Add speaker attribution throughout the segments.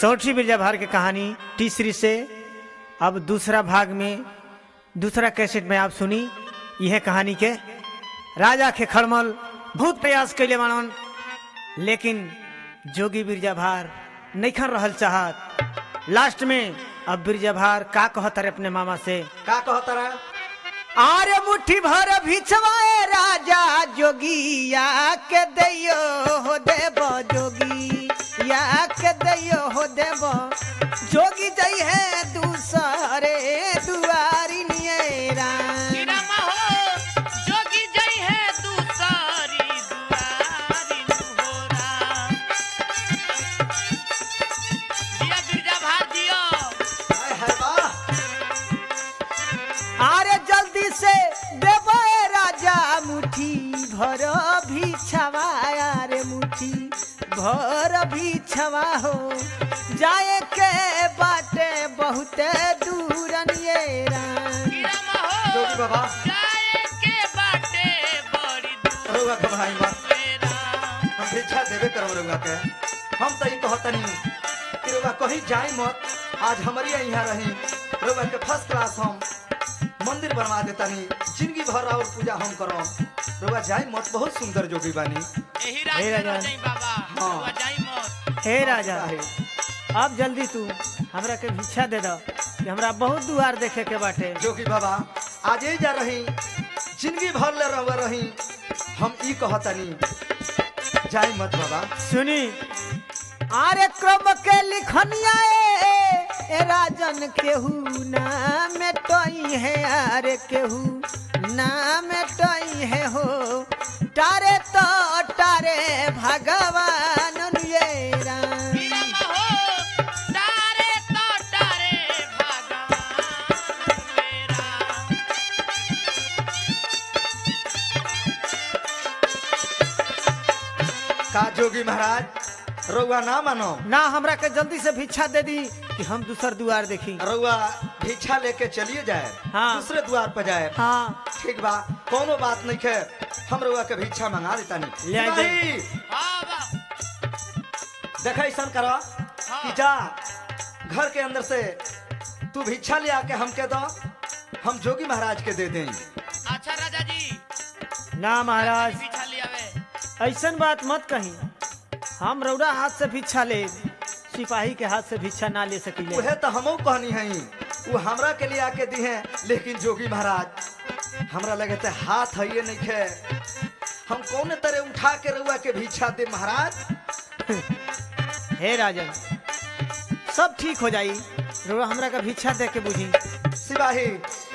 Speaker 1: सौठी बिरजा भार की कहानी तीसरी से अब दूसरा भाग में दूसरा कैसेट में आप सुनी यह कहानी के राजा के खड़मल बहुत प्रयास कैले मानन लेकिन जोगी बिरजा भार नैखन रहल चाहत लास्ट में अब बिरजा भार का कहत रहे अपने मामा से
Speaker 2: का कहता रहा
Speaker 1: आरे मुट्ठी भर भिछवाए राजा जोगिया के दैयो हो देव जोगी या के दैयो हो देव जोगी जई है दूसरे दुआरी नियरा
Speaker 3: गिरमा हो जोगी जई है दूसरी दुआरी नुहोरा दिया गिरजा भार दियो
Speaker 2: हाय हाय वाह
Speaker 1: आरे जल्दी से देव राजा मुट्ठी भर भिछवाया रे मुट्ठी भर भिछवा हो जाए के बाटे बहुते दूर नियरा
Speaker 3: गिरमा हो
Speaker 2: जोगी बाबा
Speaker 3: जाए के बाटे बड़ी दूर
Speaker 2: रउआ घबराई मत
Speaker 3: मेरा
Speaker 2: हम भिक्षा देवे करब रउआ के हम तो ई कहतनी कि रउआ कहीं जाई मत आज हमारी यहाँ रही रउआ के फर्स्ट क्लास हम मंदिर बनवा देतानी जिंदगी भर और पूजा हम करब रउआ जाई मत बहुत सुंदर जोगी बानी
Speaker 3: यही
Speaker 1: हे
Speaker 3: राज
Speaker 1: राजा।
Speaker 3: रह जाई बाबा
Speaker 2: हाँ।
Speaker 3: हुआ जाई मत
Speaker 1: हे राजा
Speaker 2: आहे।
Speaker 1: अब जल्दी तू हमरा के भिक्षा दे दो कि हमरा बहुत दुआर देखे के बाटे
Speaker 2: जोगी बाबा आज ही जा रही जिंदगी भर ले रहुआ रही हम ई कहतनी जाई मत बाबा
Speaker 1: सुनी आरे क्रम के लिखनिया ए, ए राजन केहू नाम टई है अरे केहू नाम टई है हो तारे तो तारे भगवान ये राम
Speaker 3: गिरमा हो तारे तो तारे भगवान मेरा
Speaker 2: का जोगी महाराज रउआ ना मानो
Speaker 1: ना हमरा के जल्दी से भिक्षा दे दी कि हम दूसर दुआर देखी
Speaker 2: रउआ भिक्षा लेके चलिए जाए
Speaker 1: हाँ।
Speaker 2: दूसरे द्वार पर जाए
Speaker 1: हाँ
Speaker 2: ठीक बा कोनो बात नहीं है हम रउआ के भिक्षा मंगा देता नहीं
Speaker 1: ले आइ दे।
Speaker 3: बाबा
Speaker 2: देखा ऐसा करो कि जा घर के अंदर से तू भिक्षा ले आके हमके दो हम जोगी महाराज के दे दें
Speaker 3: अच्छा राजा जी
Speaker 1: ना महाराज
Speaker 3: पीछा लियावे
Speaker 1: ऐसन बात मत कही हम रौरा हाथ से भिक्षा ले सिपाही के हाथ से भिक्षा ना ले सकीले
Speaker 2: उहे तो हमो कहनी है वो हमरा के लिए आके दी है लेकिन जोगी महाराज हमरा लगे थे हाथ है ये नहीं है हम कौन तरह उठा के रउआ के भिक्षा दे महाराज
Speaker 1: हे राजन सब ठीक हो जाई रौरा हमरा का भिक्षा दे के बुझी
Speaker 2: सिपाही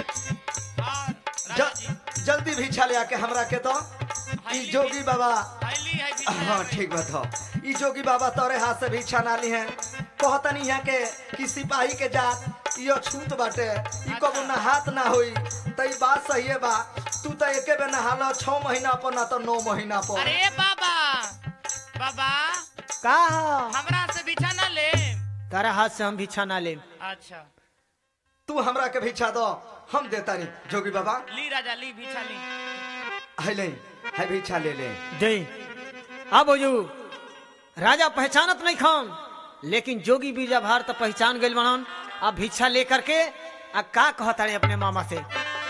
Speaker 3: हाँ राजा जी
Speaker 2: ज, जल्दी भिक्षा ले आके हमरा के तो ई जोगी बाबा
Speaker 3: थैली है पीछा
Speaker 2: हाँ ठीक बात हो ई जोगी बाबा तोरे हाथ से भिक्षा ना ली है कहतनी यहाँ के कि सिपाही के जात यो छूत बाटे ई कबो ना हाथ ना होई त ई बात सही है बा तू तो एके बे नहालो छह महीना पर ना तो नौ महीना पर
Speaker 3: अरे बाबा बाबा
Speaker 1: का हो?
Speaker 3: हमरा से बिछा ना ले
Speaker 1: तारा हाथ से हम भिक्षा ना ले
Speaker 3: अच्छा
Speaker 2: तू हमरा के भिक्षा दो हम देता नहीं जोगी बाबा
Speaker 3: ली राजा ली बिछा ली
Speaker 2: है ले है भिक्षा ले ले
Speaker 1: दे अब ओजू राजा पहचानत नहीं खान लेकिन जोगी बीजा भार तो पहचान गइल बनन अब भिक्षा लेकर के आ का कहता रे अपने मामा से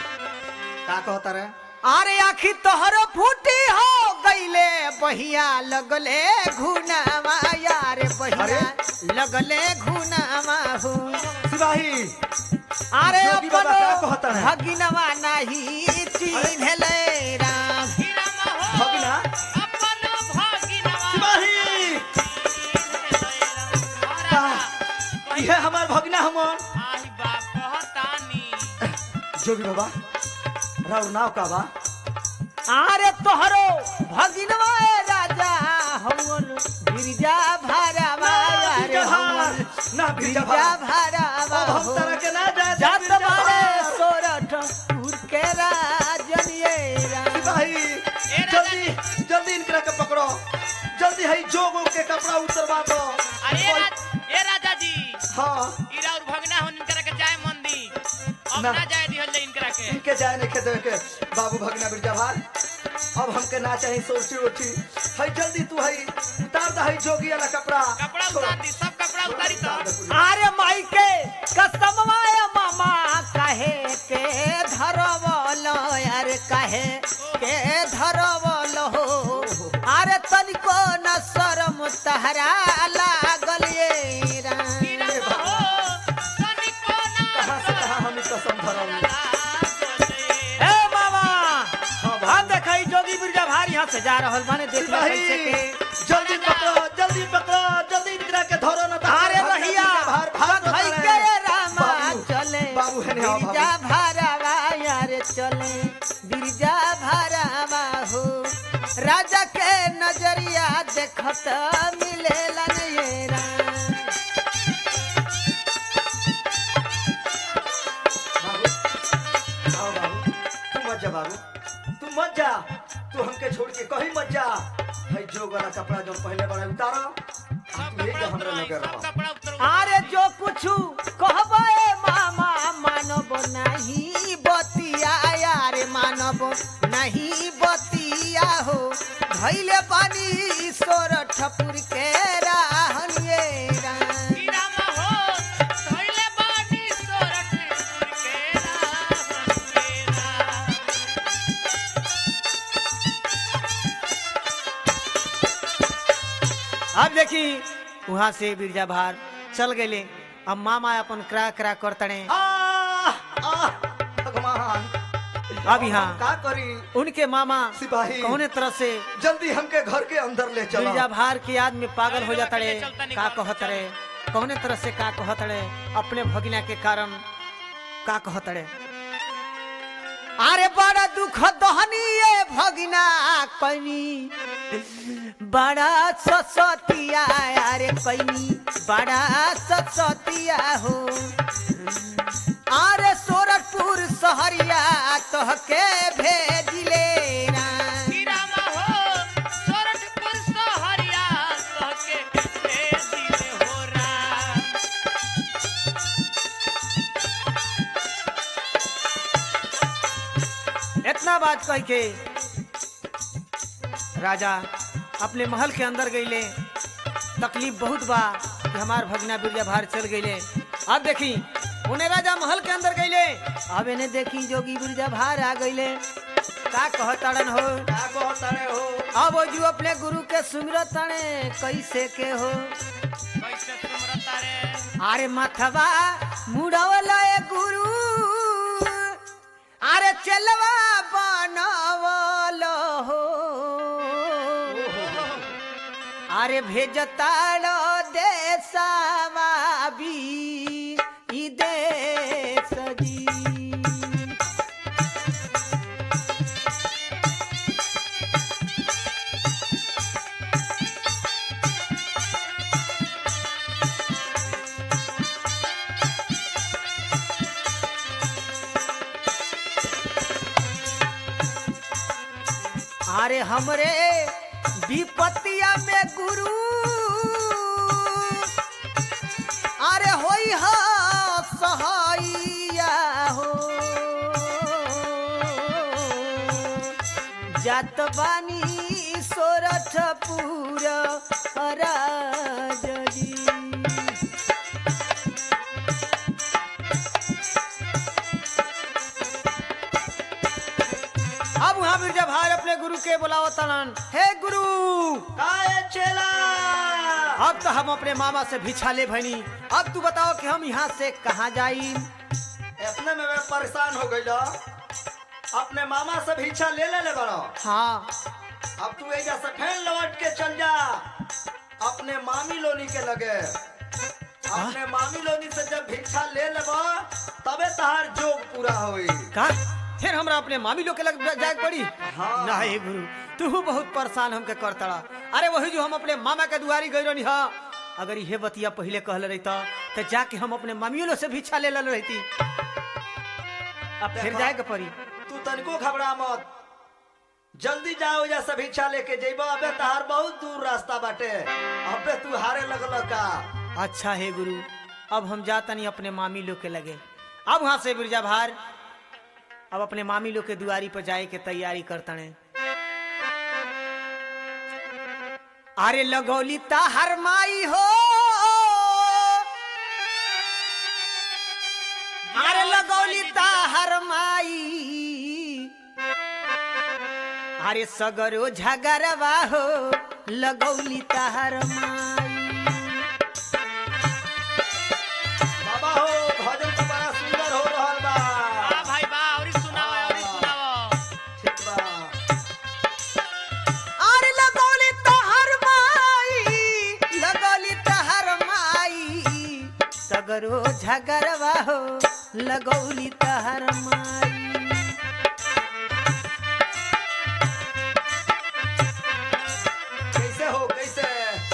Speaker 2: का कहता रे
Speaker 1: अरे आखी तोहर फूटी हो गईले बहिया लगले घुनावा यार बहिया लगले घुनावा हो
Speaker 2: सिपाही
Speaker 1: अरे
Speaker 2: जोगी बाबा
Speaker 1: अपनो
Speaker 2: का कहता है?
Speaker 1: भगिनवा नहीं चिन्हले राम
Speaker 3: हीरामा हो
Speaker 2: भगिना?
Speaker 3: अपन भगिनवा
Speaker 2: सिपाही
Speaker 3: का
Speaker 2: यह हमार भगना हमन
Speaker 3: आही बाप कहतानी
Speaker 2: जोगी बाबा राव नाव का बा
Speaker 1: अरे तोहरो भगिनवा ए राजा हवन गिरजा भरावा यार हवन
Speaker 2: ना भिक्षा
Speaker 1: गिरजा
Speaker 2: भार
Speaker 1: भरावा
Speaker 2: अब हम
Speaker 1: हो
Speaker 2: तरह के ना जाए
Speaker 1: जात
Speaker 2: भिक्षा
Speaker 1: मारे
Speaker 2: भार।
Speaker 1: सोरठ उर के राजन ये राम
Speaker 2: भाई
Speaker 3: राजा
Speaker 2: जल्दी जल्दी इनकरा के पकड़ो जल्दी है जोगो के कपड़ा उतरवा दो
Speaker 3: अरे राज- ए राजा जी
Speaker 2: हाँ
Speaker 3: इरा और भगना हो इनकरा के जाए मंदी अब
Speaker 2: ना।
Speaker 3: ना जाए दिहल जाए इनकरा के
Speaker 2: इनके जाए नहीं खेते के बाबू भगना बिरजा भार अब हमके ना चाहिए सोची उठी है जल्दी तू है उतार दा है जोगी वाला कपड़ा
Speaker 3: कपड़ा
Speaker 2: छोड़।
Speaker 3: उतार दी सब कपड़ा उतारी तो
Speaker 1: अरे माई के कसमवाया मामा कहे के धरवल अरे कहे के धरवल हो अरे तनिको न शरम तहरा लागल ये राम।
Speaker 3: हीरा हो तनिको ना
Speaker 2: कहाँ से कहाँ हम ई कसम धरम
Speaker 1: ए मामा
Speaker 2: हाँ भाई।
Speaker 1: हम देखा जोगी बिरजा भारी यहाँ से जा रहल माने देख ले
Speaker 2: सिपाही
Speaker 1: कैसे के
Speaker 2: जल्दी पकड़ो जल्दी पकड़ो जल्दी इंदिरा के धरो न तो
Speaker 1: अरे
Speaker 2: भाग
Speaker 1: रहिया
Speaker 2: भाग भाग
Speaker 1: भाई
Speaker 2: भाग
Speaker 1: के रामा
Speaker 2: बाबू,
Speaker 1: चले
Speaker 2: बाबू है नहीं, हाँ,
Speaker 1: बिरजा भारावा यार चले बिरजा भारावा हो राजा के नजरिया देखत मिलेला ये राम
Speaker 2: बाबू आओ बाबू तू मत जा बाबू तू मत जा तू हमके छोड़ के कहीं मत जा भाई जो वाला कपड़ा जो पहले बड़ा उतारो
Speaker 3: सब
Speaker 2: तू यही
Speaker 3: कपड़ा
Speaker 2: हमरा
Speaker 3: उतरवाई
Speaker 2: लगे
Speaker 3: सब
Speaker 2: रहो
Speaker 3: कपड़ा उतरवाई
Speaker 1: अरे जो कुछ कहबे मामा मानब नहीं बतिया यारे मानब नहीं बतिया हो धैले पानी सोर ठपुर के राहन ये राम।
Speaker 3: हीरा हो धइले बानी सोरठ के रावण मेरा
Speaker 1: अब देखी वहाँ से बिरजा भार चल गए अब मामा अपन करा करा करतने
Speaker 2: आह, आह, भगवान
Speaker 1: अब यहाँ
Speaker 2: का करी
Speaker 1: उनके मामा
Speaker 2: सिपाही
Speaker 1: कौने तरह से
Speaker 2: जल्दी हमके घर के अंदर ले चलो
Speaker 1: बिरजा भार की याद में पागल हो जाता रे
Speaker 3: चलता नहीं
Speaker 1: का
Speaker 3: घर
Speaker 1: कहत रे कौने तरह से का कहत रे अपने भगिना के कारण का कहत रे अरे बड़ा दुख दहनी ये भगिना कनी बड़ा ससतिया अरे कनी बड़ा ससतिया हो अरे सोरठपुर सहरिया तोहके भेजिले ना
Speaker 3: हीरा हो सोरठपुर सहरिया कहके ए दिल हो रा
Speaker 1: इतना बात कह के राजा अपने महल के अंदर गईले तकलीफ बहुत बा कि हमार भगना बिरजा भार चल गईले अब देखी उन्हें राजा महल के अंदर गईले अब इन्हें देखी जोगी बिरजा भार आ गईले का कहताड़न हो
Speaker 2: का कहतारे हो
Speaker 1: अब वो जो अपने गुरु के सुमिरत ताणे कैसे के हो
Speaker 3: कैसे सुमरता रे
Speaker 1: अरे मथवा मुड़वला ए गुरु अरे चलवा बनवल हो अरे भेजताड़ो देशवा भी ई देश जी अरे हमरे विपत्तिया में गुरु अरे होई हा सहाइया हो जात बानी सोरठपुर राजी अब वहाँ बिरजा भाई अपने गुरु के बुलाओ तलन हे गुरु
Speaker 2: काए चेला
Speaker 1: अब तो हम अपने मामा से भिछा ले भनी अब तू बताओ कि हम यहाँ से कहाँ जाई
Speaker 2: इतने में मैं परेशान हो गई अपने मामा से भिक्षा ले ले ले बड़ो
Speaker 1: हाँ
Speaker 2: अब तू एजा से फैन लौट के चल जा अपने मामी लोनी के लगे अपने मामी लोनी से जब भिक्षा ले लेबो तबे तहार जोग पूरा होई
Speaker 1: का फिर हमरा अपने मामी लोग के लग जाए पड़ी
Speaker 2: हाँ।
Speaker 1: नहीं गुरु तू बहुत परेशान हमके कर तड़ा अरे वही जो हम अपने मामा के दुआरी गई रही हा अगर ये बतिया पहले कहल रही तो जाके हम अपने मामियों से भिक्षा ले लल रहती अब फिर
Speaker 2: देखो।
Speaker 1: जाए के पड़ी
Speaker 2: तू तनिको घबरा मत जल्दी जाओ या से भिक्षा लेके जेबो अबे तहार बहुत दूर रास्ता बाटे अबे तू हारे लगल का
Speaker 1: अच्छा है गुरु अब हम जातनी अपने मामी लोग के लगे अब वहां से बिरजा भार अब अपने मामी लोग के दुआरी पर जाए के तैयारी करतने अरे लगौली हर माई हो अरे सगरो झगरवा हो लगौली तहर माई
Speaker 2: बाबा हो भजन तो बड़ा सुंदर हो रहल बा
Speaker 3: वाह भाई वाह और सुनाओ और सुनाओ
Speaker 2: ठीक बा
Speaker 1: अरे लगौली तहर माई लगौली तहर माई सगरो झगरवा हो लगौली तहर माई
Speaker 2: कैसे हो कैसे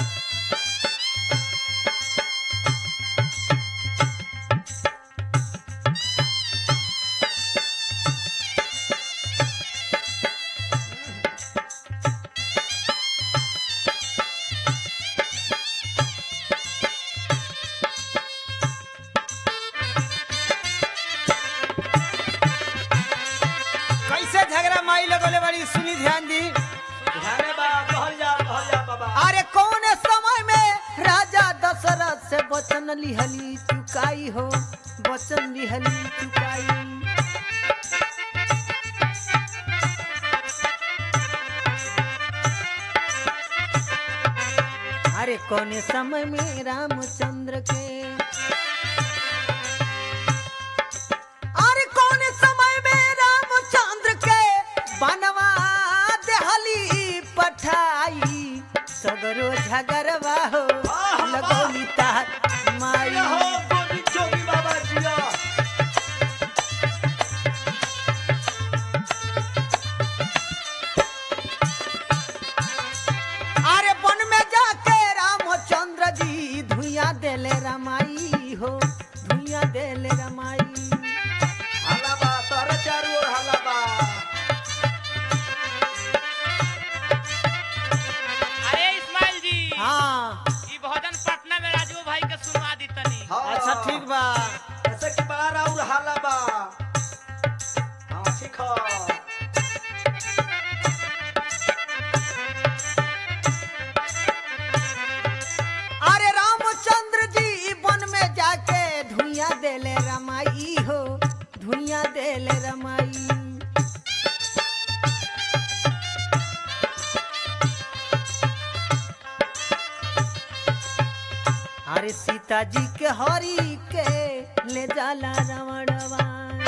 Speaker 1: कैसे झगड़ा माई लगौले बड़ी सुनी ध्यान दी
Speaker 2: ध्याने बा कहल जा कहल जा बाबा
Speaker 1: अरे कौन समय में राजा दशरथ से वचन लिहली चुकाई हो वचन लिहली चुकाई अरे कौन समय में रामचंद्र के अरे कौन समय में रामचंद्र के बनवा देहली पठाई सगरो झगरवा हो
Speaker 2: वाह, वाह।
Speaker 1: लगौली तार माई
Speaker 2: जिया हो गोविंद जोगी बाबा जिया
Speaker 1: अरे वन में जाके रामचंद्र जी धुइया देले रमाई हो धुइया देले रमाई
Speaker 2: हल्ला बा तारा चारू ओर हल्ला बा
Speaker 3: अरे इस्माइल जी
Speaker 1: हाँ
Speaker 3: ई भजन पटना में राजू भाई के सुनवा दी तनी
Speaker 2: हाँ
Speaker 1: अच्छा ठीक बा
Speaker 2: ऐसे की बाहर और हल्ला बा हाँ ठीक हो
Speaker 1: अरे रामचंद्र जी वन में जाके धुइया देले रमाई हो धुइया देले रमाई अरे सीता जी के हरी के ले जाला रावणवा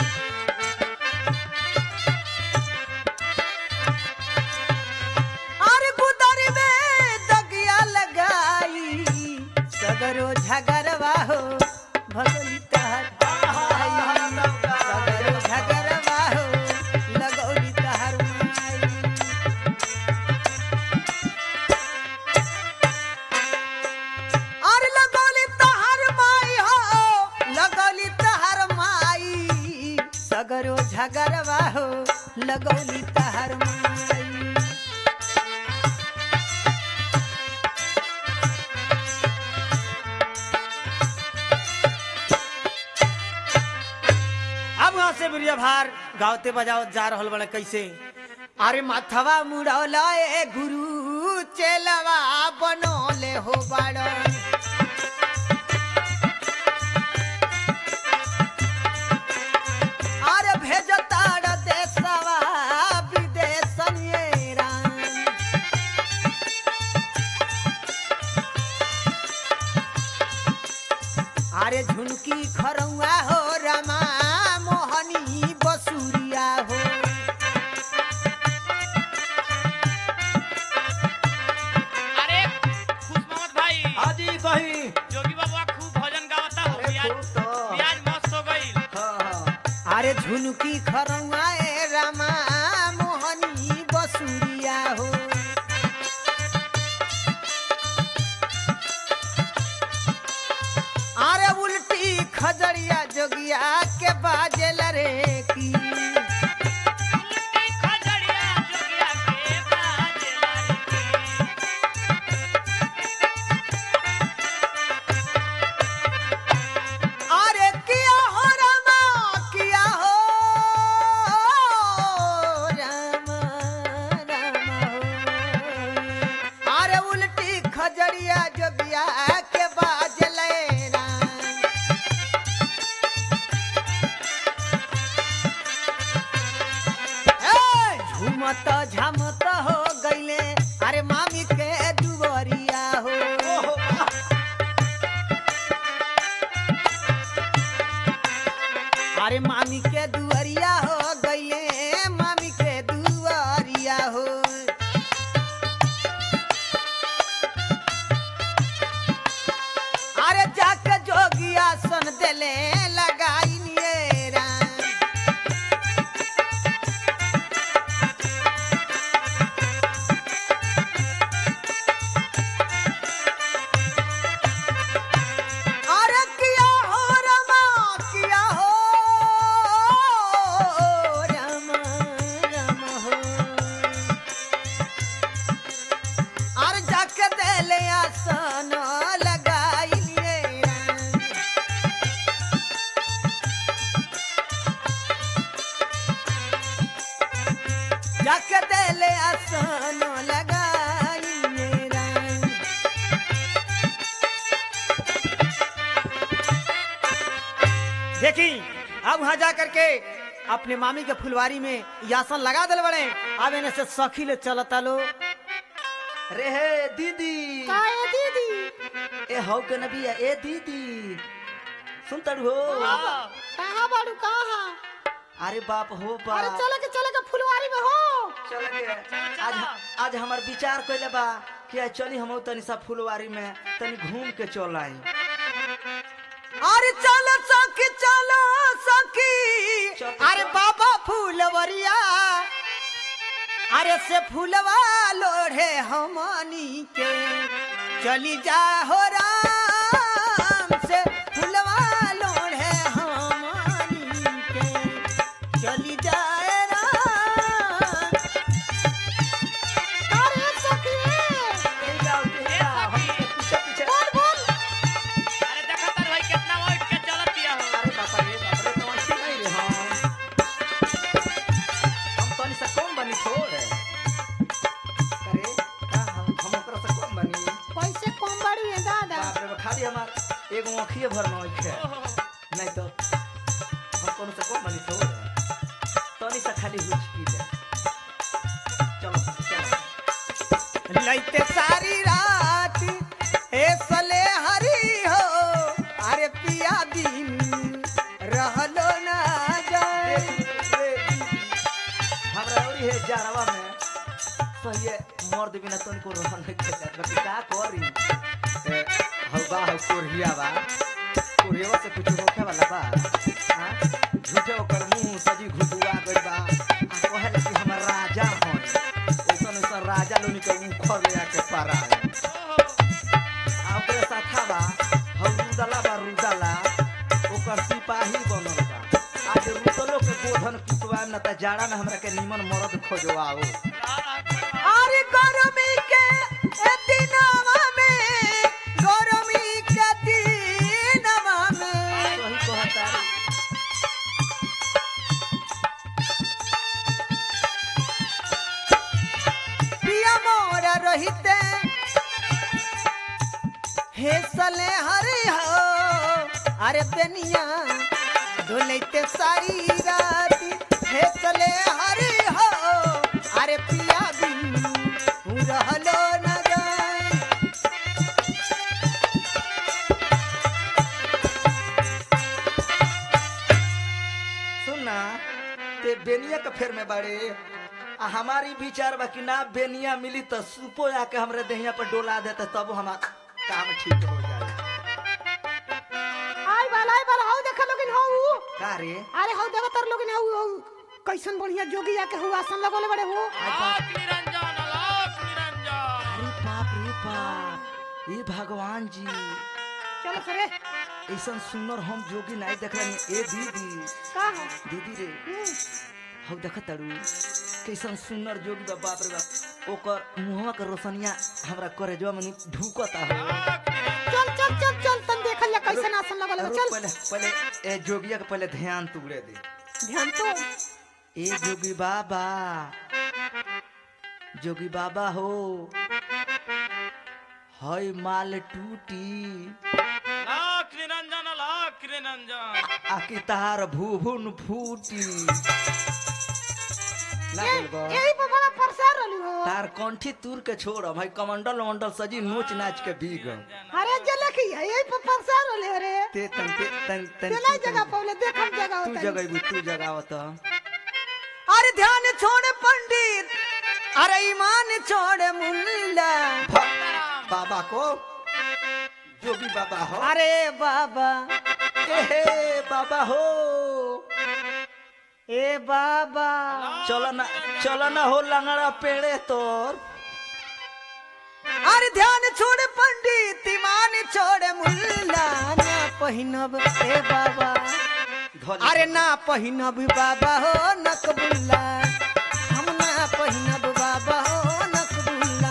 Speaker 1: अरे गुदरी में दगिया लगाई सगरो झगरवा हो भगली तहर माई। सगरो झगरवा हो लगौली तहर माई अरे लगौली तहर माई हो लगौली तहर माई सगरो झगरवा हो लगौली तहर माई अब यहाँ से बुढ़िया भार गावते बजावत जा रहल बड़े कैसे अरे माथवा मुड़ौला ए गुरु चेलवा बनोले हो बड़ अरे भेजताड़ देशवा विदेशन ये राम अरे झुनकी खरौआ हो रमा मोहनी बसुरिया हो
Speaker 3: अरे खुश मोहम्मद भाई
Speaker 2: हाजी कहीं
Speaker 3: जोगी बाबा खूब भजन गावता हो
Speaker 2: अरे
Speaker 3: प्याज
Speaker 2: खूब तो
Speaker 3: प्याज मस्त हो गई
Speaker 2: हाँ हाँ
Speaker 1: अरे झुनकी खरौआ ए रमा मोहनी बसुरिया हो अरे उल्टी खजड़िया जोगिया के बाजेल रे की
Speaker 3: उल्टी खजड़िया जोगिया के बाजे लड़की।
Speaker 1: अरे किया हो रमा किया हो रमा रमा हो अरे उल्टी खजड़िया जोगिया के बाजले राम झूमत झमत हो गईले अरे मामी के दुवरिया हो
Speaker 2: ओहो, वाह।
Speaker 1: अरे मामी के दुवरिया हो गईले मामी के दुवरिया हो अरे जाके जोगिया सन देले लगाई नियरा अरे किया हो रमा किया हो रमा रमा हो अरे जाके देले आसन लगाई लिए जाके देले आसन लगाई लिए देखी अब वहां जा करके अपने मामी के फुलवारी में यासन लगा दिल बड़े अब इन्हें से सखी ले चलता लो
Speaker 2: रे हे दीदी
Speaker 1: दीदी
Speaker 2: ए हौ के नबिया ए दीदी सुन तड़ू हो
Speaker 3: हाँ,
Speaker 1: कहाँ बाड़ू कहाँ
Speaker 2: अरे बाप हो
Speaker 1: अरे
Speaker 2: बाप
Speaker 1: चले के चले के फुलवारी में हो
Speaker 2: चल के आज आज हमार विचार कइले बा कि आज चली हम तनी सा फुलवारी में तनी घूम के चल आई
Speaker 1: अरे चलो सखी चलो सखी
Speaker 2: चल,
Speaker 1: अरे
Speaker 2: चल।
Speaker 1: बाबा फूलवरिया अरे से फूलवा लोढ़े हमनी के चली जा हो राम से फूलवा लोढ़े हमनी के चली जाए राम अरे सखी
Speaker 2: ए जाओ ए जाओ हम पीछे पीछे
Speaker 1: बोल बोल
Speaker 3: अरे देखा तार भाई कितना उठ के चलतिया हो
Speaker 2: अरे बापा रे बाप रे तो ऐसे नहीं रे हम हम तनी सा कम बनी छोड़ अरे का हम हम ओकरा से कम बनी
Speaker 1: पैसे कम बाड़ू है दादा
Speaker 2: बाप रे बा, खाली हमार एगो आँखिए भर न होइखे नहीं तो हम कोनो से कम बनी छोड़ तनी सा खाली हुचकी दे चलो चलो
Speaker 1: लैते सारी रात हे सले हरी हो अरे पिया बिन रहलो ना जाए
Speaker 2: हमरा औरी है जारवा में सहिए मर्द बिना तनिको रहन नहीं के जात बाकी का करी ए हौ बा हौ कोरिया बा कोरिया से कुछ होखे वाला बा हां झूठे ओकर मुंह सजी घुटुआ गइल बा आ कहल कि हमर राजा हन ओसन ओसन राजा लोनी के उखर ले आके पारा आ ओकरे साथा बा हौ रुदला बा रुदला ओकर सिपाही बनल बा आज रुदलो के गोधन पिटवाएम ना त जाड़ा में हमरा के निमन मरद खोजवाओ
Speaker 1: अरे गरमी के ए दिनवा में गरमी के दिनवा में
Speaker 2: सही कहता
Speaker 1: पिया मोरा रहिते हे सले हरी हो अरे बेनिया डोलैते सारी रात हे सले हरी हो अरे पिया बिन रहलो न जाए
Speaker 2: सुन ना ते बेनिया के फेर में बाड़े आ हमारी विचार बा कि ना बेनिया मिली तो सुपो आके हमरे देहिया पर डोला देते तब हमार काम ठीक हो जाए
Speaker 1: आई बाल आई बाल हाउ देखा लोगिन हाउ
Speaker 2: का रे
Speaker 1: अरे हाउ देखा तर लोगिन हाउ हाउ कैसन बढ़िया जोगी आके हुआ आसन लगोले बड़े हो
Speaker 3: लाख निरंजन लाख निरंजन
Speaker 2: अरे बाप रे बाप ये भगवान जी
Speaker 1: चलो सरे
Speaker 2: ऐसा सुंदर हम जोगी नहीं देख रहे ए दीदी
Speaker 1: का है
Speaker 2: दीदी रे
Speaker 1: हम्म,
Speaker 2: हम देख तारू कैसन सुंदर जोगी बा बाप रे बाप ओकर मुहवा के रोशनिया हमरा करे जो मन ढुकता हो
Speaker 3: लाख निरंजन
Speaker 1: चल चल चल चल तन देखल जा कैसन आसन लगोले बा,
Speaker 2: रुक
Speaker 1: चल
Speaker 2: पहले पहले ए जोगिया के पहले ध्यान तुगड़े दे
Speaker 1: ध्यान तो
Speaker 2: ए जोगी बाबा जोगी बाबा हो हई माल टूटी
Speaker 3: लाख निरंजन लाख निरंजन
Speaker 2: आकी तार भूभुन फूटी ना
Speaker 4: ये-
Speaker 2: बोलबो
Speaker 4: यही पे बड़ा परेशान रहली हो
Speaker 2: तार कंठी तूर के छोड़ भाई कमंडल वमंडल सजी नोच नाच के भीग
Speaker 4: अरे जले की है यही पे परेशान रहली हो रे
Speaker 2: ते तन ते तन तन
Speaker 4: ते नहीं जगह पौले देख हम जगह
Speaker 2: तू
Speaker 4: होता
Speaker 2: जगह भी तू जगह होता
Speaker 1: अरे ध्यान छोड़ पंडित अरे ईमान छोड़ मुल्ला
Speaker 2: बाबा को जोगी बाबा हो
Speaker 1: अरे बाबा
Speaker 2: ए हे बाबा हो
Speaker 1: ए बाबा
Speaker 2: चलो ना चलो ना हो लंगड़ा पेड़े तोर
Speaker 1: अरे ध्यान छोड़ पंडित ईमान छोड़ मुल्ला ना पहिनब ए बाबा
Speaker 2: धोली।
Speaker 1: अरे ना पहिनब बाबा हो नकबुल्ला हम ना पहिनब बाबा हो नकबुल्ला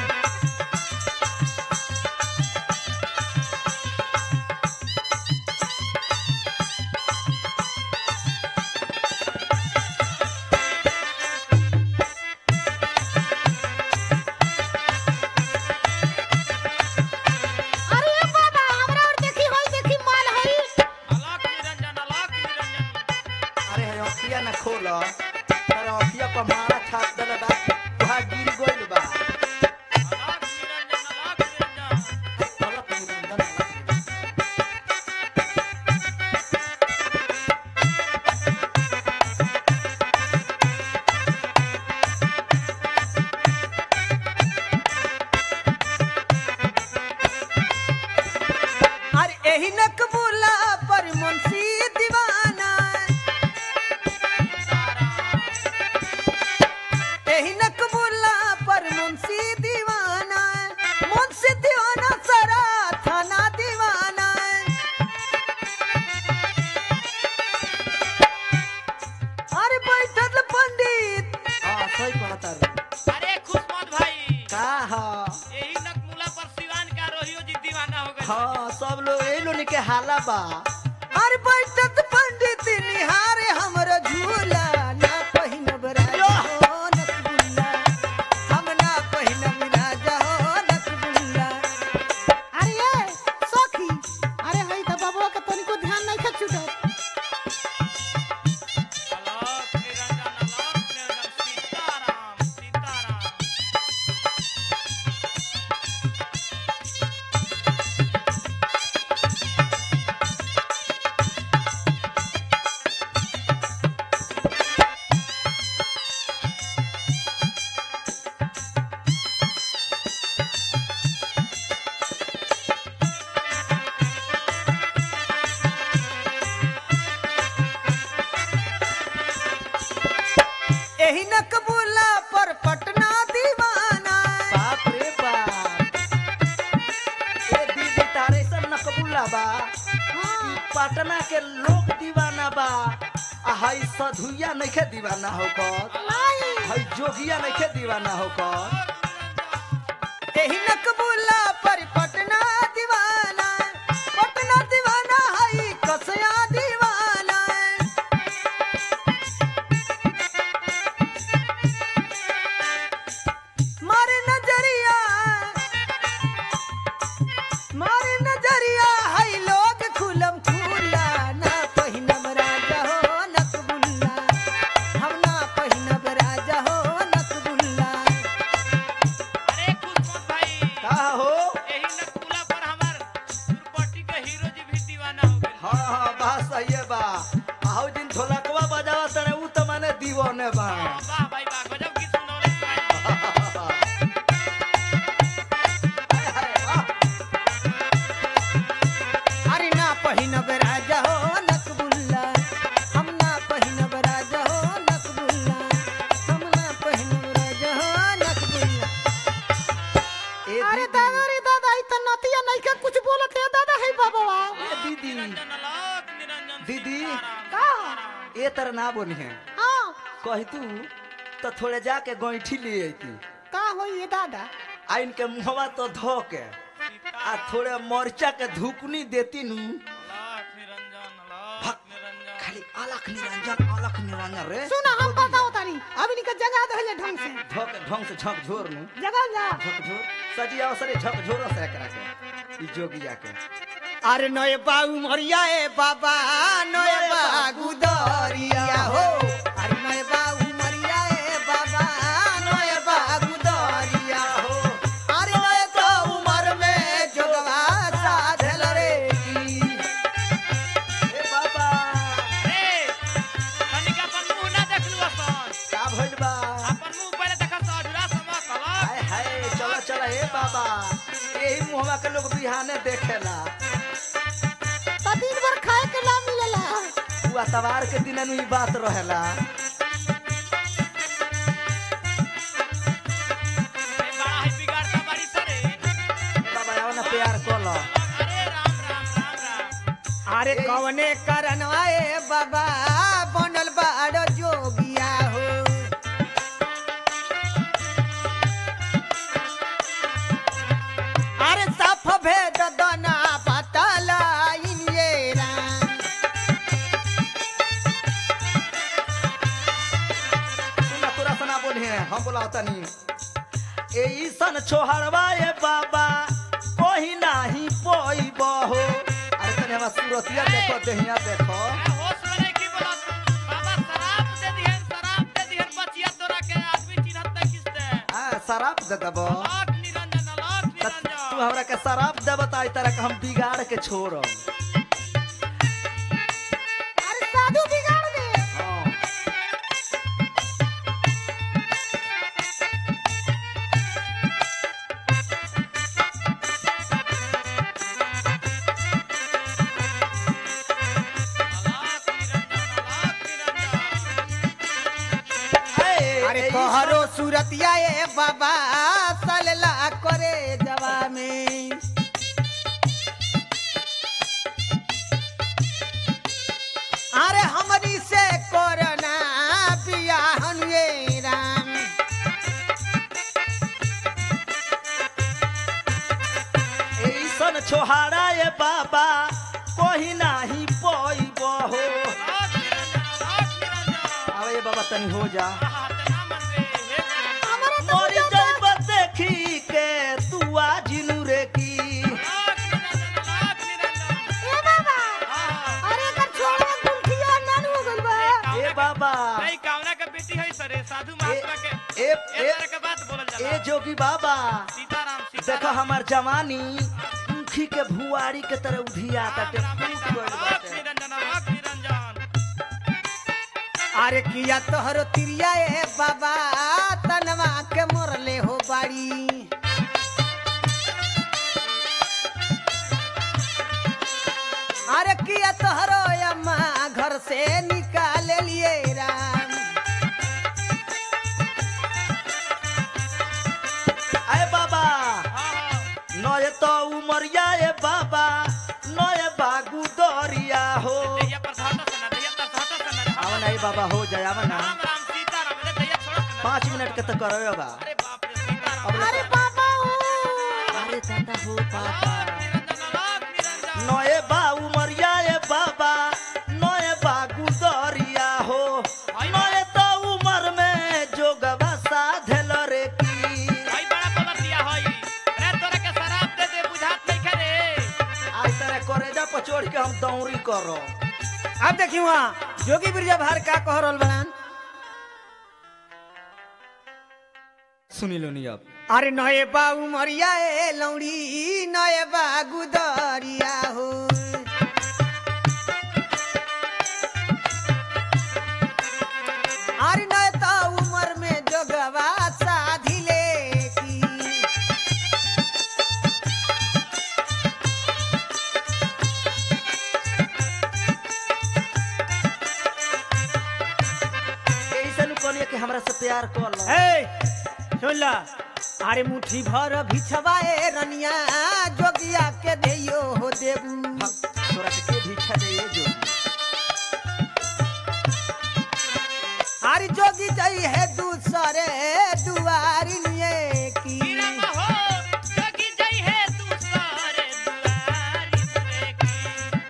Speaker 4: अरे ये बाबा हमरा और देखी होई देखी माल हई
Speaker 3: अलग निरंजन अलग निरंजन
Speaker 2: अरे हे अखिया ना खोल तारा अखिया पर मारा छाप देले बा वहाँ गिर गइल बा
Speaker 3: अलग निरंजन अलग निरंजन
Speaker 2: अलग निरंजन।
Speaker 1: अरे एही नकबुल्ला पर मुंशी दीवाना एही नकबुल्ला पर मुंशी दीवाना मुंशी दीवाना सारा थाना दीवाना अरे बैठल पंडित
Speaker 2: हाँ सही कहता रे
Speaker 3: अरे खुशमत भाई
Speaker 2: का हा
Speaker 3: यही नकमुला पर सिवान का रोहियो जी दीवाना हो गए
Speaker 2: हाँ सब लोग यही लोग के हाला बा
Speaker 1: अरे बैठत पंडित निहारे हमरो झूला ना पहिनब राजा हो नकबुल्ला हम ना पहिनब राजा हो नकबुल्ला
Speaker 4: अरे ये सखी अरे हई त बाबा के तनिको ध्यान नहीं खा छूटत
Speaker 3: अलग निरंजन अलग निरंजन सीताराम सीताराम
Speaker 1: एही नकबुल्ला पर पटना दीवाना
Speaker 2: बाप रे बाप ए दीदी तारे सब नकबुल्ला बा ई पटना के लोग दीवाना बा आ हई सधुइया नइखे दीवाना हो कर
Speaker 4: नहीं
Speaker 2: हई जोगिया नइखे दीवाना हो कर
Speaker 1: एही नकबुल्ला पर पटना दीवाना पटना दीवाना हई कसया दीवाना मारे नजरिया मारे नजरिया हई लोग खुलम खुला ना पहिनब राजा हो नकबुल्ला हम ना पहिनब राजा हो नकबुल्ला
Speaker 3: अरे खुशमत भाई
Speaker 2: का हो
Speaker 3: यही नकमुला पर हमार दुर्पट्टी के हीरो जी भी दीवाना हो गए
Speaker 2: हाँ हाँ बात सही है बा आहू दिन ढोलकवा बजावा तने ऊ त माने दीवाने बा
Speaker 3: वाह भाई वाह गजब की सुनौले भाई
Speaker 2: हाय, हाय, वाह।
Speaker 1: अरे ना पहिनब राजा हो नकबुल्ला हम ना पहिनब राजा हो नकबुल्ला हम ना पहिनब राजा हो नकबुल्ला
Speaker 2: ए
Speaker 4: अरे
Speaker 2: दीदी
Speaker 4: दादा रे दादा ई त नतिया नहीं का कुछ बोलत है दादा है बाबा
Speaker 2: ए दीदी
Speaker 3: निरंजन अलग निरंजन
Speaker 2: दीदी
Speaker 4: का
Speaker 2: ए तर ना बोली है
Speaker 4: हां
Speaker 2: कही तू तो थोड़े जाके गैठी ले अइती
Speaker 4: का होई ये दादा
Speaker 2: आ इनके मुहवा तो धो के आ थोड़े मरचा के धुकनी देती नु
Speaker 3: अलग निरंजन अलग निरंजन
Speaker 2: खाली अलख निरंजन अलख निरंजन रे
Speaker 4: सुना हम बताओ तानी अब इनका जगह दहले ढंग से
Speaker 2: धोक ढंग से झक झोर नु
Speaker 4: जगह जा
Speaker 2: झक झोर सजी अवसरे झक झोर से करा के ई जोगिया के
Speaker 1: अरे नए बाबू मरिया ए बाबा नए बाबू दरिया हो अरे नए बाबू मरिया ए
Speaker 2: भइल बा
Speaker 3: अपन मुंह पहले देखा सजुरा समा कला
Speaker 2: हाय हाय चला चला हे बाबा यही मुहवा के लोग बिहाने देखेला
Speaker 4: तो दिन भर खाए के ना मिलेला
Speaker 2: तू अतवार के दिन ई बात रहेला
Speaker 3: ए बड़ा ही बिगाड़ता बारी सरे
Speaker 2: बाबा आओ ना प्यार कर लो
Speaker 3: अरे राम राम राम राम
Speaker 1: अरे कवने करनवा ए बाबा बनल बाड़ो जोगिया हो अरे साफ भेद दना पतला इनिये राम
Speaker 2: सुन तोरा सना बोली है हम बोला तनी ऐसन छोहरवा ए बाबा कोही नाही पोइब हो अरे तनी हमार सूरतिया देखो देहिया देखो
Speaker 3: ए होश में नहीं की बोला बाबा शराब दे दिहन शराब दे दिहन बचिया तोरा के आदमी चिन्हत नहीं किसते
Speaker 2: आ शराब दे देबो
Speaker 3: लाख निरंजन लाख
Speaker 2: त तू
Speaker 3: निरंजन
Speaker 2: हमरा के शराब देब त आई तरह के हम बिगाड़ के छोड़ब
Speaker 4: अरे साधु बिगाड़ दे
Speaker 2: हाँ।
Speaker 3: लाख निरंजन लाख निरंजन
Speaker 2: ए,
Speaker 1: अरे
Speaker 2: ए,
Speaker 1: कहरो सूरतिया ए बाबा सलला करे जवा में अरे हमनी से कोरोना बियाहन ये राम
Speaker 2: ऐसन छोहारा ए बाबा कोही नाही पोइब हो
Speaker 3: लाख निरंजन लाख निरंजन
Speaker 2: आवे ये बाबा तनी हो जा
Speaker 3: आहा तना मन रे हे
Speaker 4: हमारा तो
Speaker 2: मोरी
Speaker 4: पूजा
Speaker 2: जइब देखी के तू आजिनु रे की
Speaker 3: लाख निरंजन लाख निरंजन
Speaker 4: ए बाबा
Speaker 3: आहा
Speaker 4: अरे एकर छोड़वा गुलखिया नान हो गइल बा
Speaker 2: ए बाबा
Speaker 3: नहीं कावना के बेटी है सरे साधु महात्मा के
Speaker 2: ए
Speaker 3: ए
Speaker 2: ए
Speaker 3: तरह के बात बोलल
Speaker 2: ए
Speaker 3: जाला
Speaker 2: जोगी बाबा
Speaker 3: सीताराम
Speaker 2: देखो
Speaker 3: सीताराम
Speaker 2: हमार जवानी ऊखी के भुआरी के तरह उधिया ताटे
Speaker 3: राम राम
Speaker 2: फूट गइल
Speaker 3: लाख
Speaker 2: बाटे
Speaker 3: निरंजन लाख निरंजन
Speaker 1: अरे किया तोहरो तिरिया ए बाबा तनवा के मोरले हो बाड़ी अरे किया तोहरो अम्मा घर से निकाल लिए राम
Speaker 2: अरे बाबा
Speaker 3: आहा
Speaker 2: नय तो उमरिया ए बाबा नय बागु दरिया हो
Speaker 3: दैया पर धाता सना दैया पर धाता सना
Speaker 2: आवा ना ए बाबा हो जाए आवा ना
Speaker 3: राम राम सीताराम रे दैया छोड़ सना
Speaker 2: पाँच मिनट के तो करो बाबा
Speaker 3: अरे बाप रे सीताराम
Speaker 4: अरे बाबा ओ
Speaker 2: अरे दादा हो पापा
Speaker 3: निरंजन लाख निरंजन
Speaker 2: नय बा उमरिया ए बाबा नय बागु दरिया हो नय तो उमर में जोगवा साधल रे की
Speaker 3: भाई बड़ा बोलत दिया हई रे तोरा के शराब दे दे बुझात नहीं करे
Speaker 2: आज तरह करेजा पर चढ़ के हम दौरी करो
Speaker 1: अब देखिए वहाँ जोगी बिरजा भार का कह रहल बड़ान
Speaker 2: सुनी लो नी अब
Speaker 1: अरे नए बा उमरिया ए लौड़ी नए बा गुदरिया हो अरे नए तो उमर में जोगवा साधिले की
Speaker 2: ऐसे नु कहलिए कि हमरा से प्यार कर लो
Speaker 1: ए सुन ला अरे मुट्ठी भर भिछवाए रनिया जोगिया के देयो हो देबू
Speaker 2: तोरा के के भिक्षा दे ये जो
Speaker 1: अरे जोगी जई है दूसरे दुआरी लिए की
Speaker 3: हीरा हो जोगी जई है तू सारे दुआरी रे की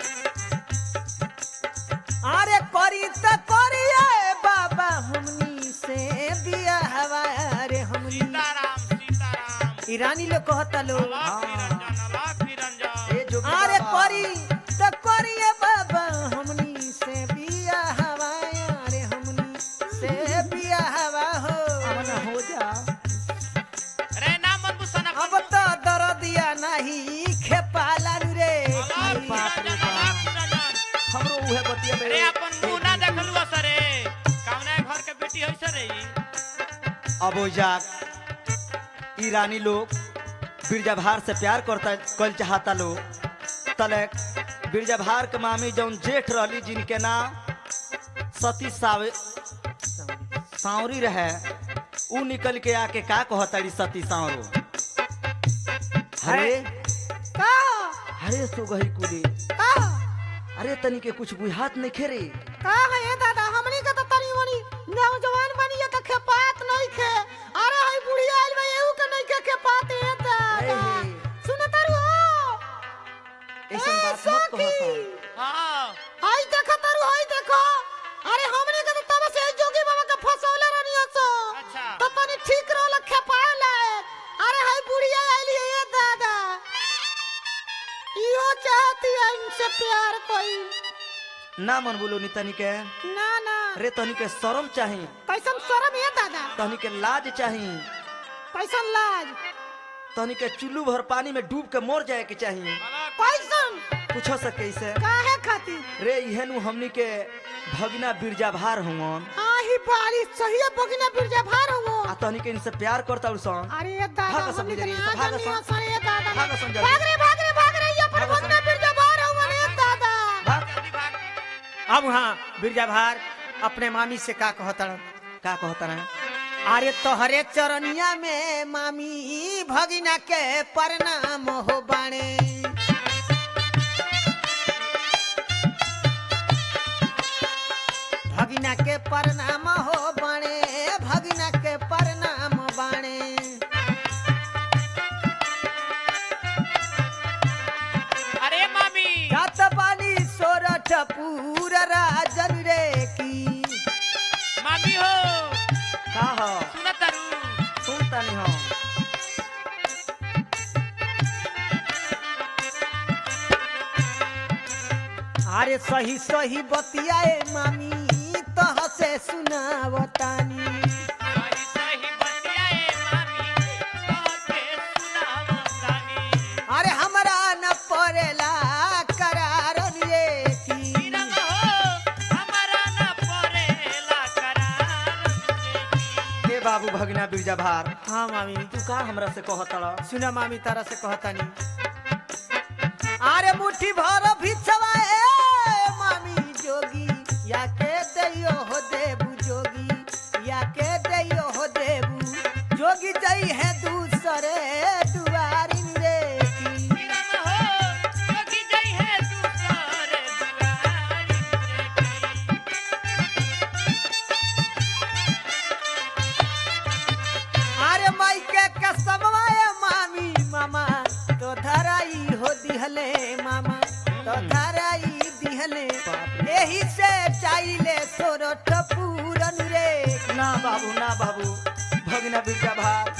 Speaker 1: अरे करी त करिए बाबा हमनी से बिया हवा अरे हमनी
Speaker 3: सीताराम सीताराम
Speaker 1: ईरानी लोग कहता लो
Speaker 3: लाख निरंजन लाख निरंजन
Speaker 2: ए जो
Speaker 1: अरे करी त करिए बाबा हमनी से बिया हवा अरे हमनी से बिया हवा हो
Speaker 2: मना हो जा
Speaker 3: रे ना मन बुसना
Speaker 1: अब तो दरदिया नहीं खेपाला नु रे
Speaker 3: लाख
Speaker 2: बाप रे
Speaker 3: निरंजन लाख निरंजन
Speaker 2: हमरो उहे बतिया में
Speaker 3: रे अपन मुंह ना देखलू सरे कामना घर के बेटी होइसे रे ई
Speaker 2: अब जाक ई रानी लोग बिरजाभार से प्यार करता कल चाहता लोग तलक बिरजाभार के मामी जौन जेठ रहली जिनके नाम सती सावे सावरी रहे ऊ निकल के आके का कहताड़ी सती सावरो अरे
Speaker 4: का
Speaker 2: अरे सो गई कुली
Speaker 4: का
Speaker 2: अरे तनी के कुछ बुझात नहीं खेरे
Speaker 4: का है ये दादा हमनी के तो तनी मनी नौजवान बनी है तो खेपात नहीं खे अरे हई बुढ़िया आइल बा एहू के नहीं के खेपात है दादा
Speaker 2: अरे।
Speaker 4: सुन तारू हो
Speaker 2: ऐसन
Speaker 4: ए,
Speaker 2: बात मत कहो
Speaker 4: सखी।
Speaker 2: सन।
Speaker 3: हाँ
Speaker 4: हई देखो तारू हई देखो अरे हमनी के तो तब से जोगी बाबा के फसौले रहनी सो
Speaker 3: अच्छा।
Speaker 4: तो तनी ठीक रहल खेपाला अरे हई बुढ़िया आइल है ये दादा इहो चाहती है इनसे प्यार कोई
Speaker 2: ना मन बोलो नी तनी के
Speaker 4: ना ना
Speaker 2: अरे तनी के शर्म चाही
Speaker 4: कैसन शर्म है दादा
Speaker 2: तनी के लाज चाही
Speaker 4: कैसन लाज
Speaker 2: तनी के चुल्लू भर पानी में डूब के मर जाए के चाहिए
Speaker 4: कैसन
Speaker 2: पूछो से कैसे
Speaker 4: काहे खातिर
Speaker 2: रे इहेनु हमनी के भगना बिरजा भार हुवन
Speaker 4: आही बारिश सही बगिना बिरजा भार हो
Speaker 2: आ तनी के इनसे प्यार करता सन
Speaker 4: अरे ये दादा
Speaker 2: भागो
Speaker 4: हमनी
Speaker 2: समझ
Speaker 4: के
Speaker 2: रही,
Speaker 4: ना
Speaker 2: भागो
Speaker 4: जानी
Speaker 2: सम-
Speaker 4: असर ये दादा
Speaker 2: भागो समझ रही।
Speaker 4: भाग रे भाग रे भाग रे ये पर
Speaker 2: भागो
Speaker 4: बगिना बिरजा भार हो रे दादा
Speaker 2: भाग
Speaker 3: जल्दी भाग
Speaker 1: अब वहाँ बिरजा भार अपने मामी से का कहता
Speaker 2: का कहता रहे
Speaker 1: अरे तोहरे चरनिया में मामी भगिना के प्रणाम हो बाणे भगिना के प्रणाम हो बाणे भगिना के प्रणाम बाणे
Speaker 3: अरे मामी
Speaker 1: जात पानी सोरठ पूर राजन रे की
Speaker 3: मामी हो
Speaker 2: का हो
Speaker 3: सुन तारू
Speaker 2: सुन तनी हो
Speaker 1: अरे सही सही बतियाए मामी तह से सुनावतानी
Speaker 3: सही सही बतियाए मामी तोहके सुनावतानी
Speaker 1: अरे हमरा न पड़ेला करार रे की
Speaker 3: रंग हो हमारा न परेला करार तुझे
Speaker 2: हे बाबू भगना बिरजा भार
Speaker 1: हाँ मामी
Speaker 2: तू का हमरा से कहता
Speaker 1: सुना मामी तारा से कहतानी अरे मुट्ठी भर भिछवाए मामी जोगी या के दैयो हो देबू जोगी या के दैयो हो देबू जोगी जई है दूसरे दुआरिन रे की
Speaker 3: रंग हो जोगी जई है दूसरे दुआरी तुझे
Speaker 1: अरे माई के कसमवाए मामी मामा तो धराई हो दिहले मामा तो धराई दिहले एही से चाइले सोरठ पूरन रे
Speaker 2: ना बाबू ना बाबू भगना बिरजा भार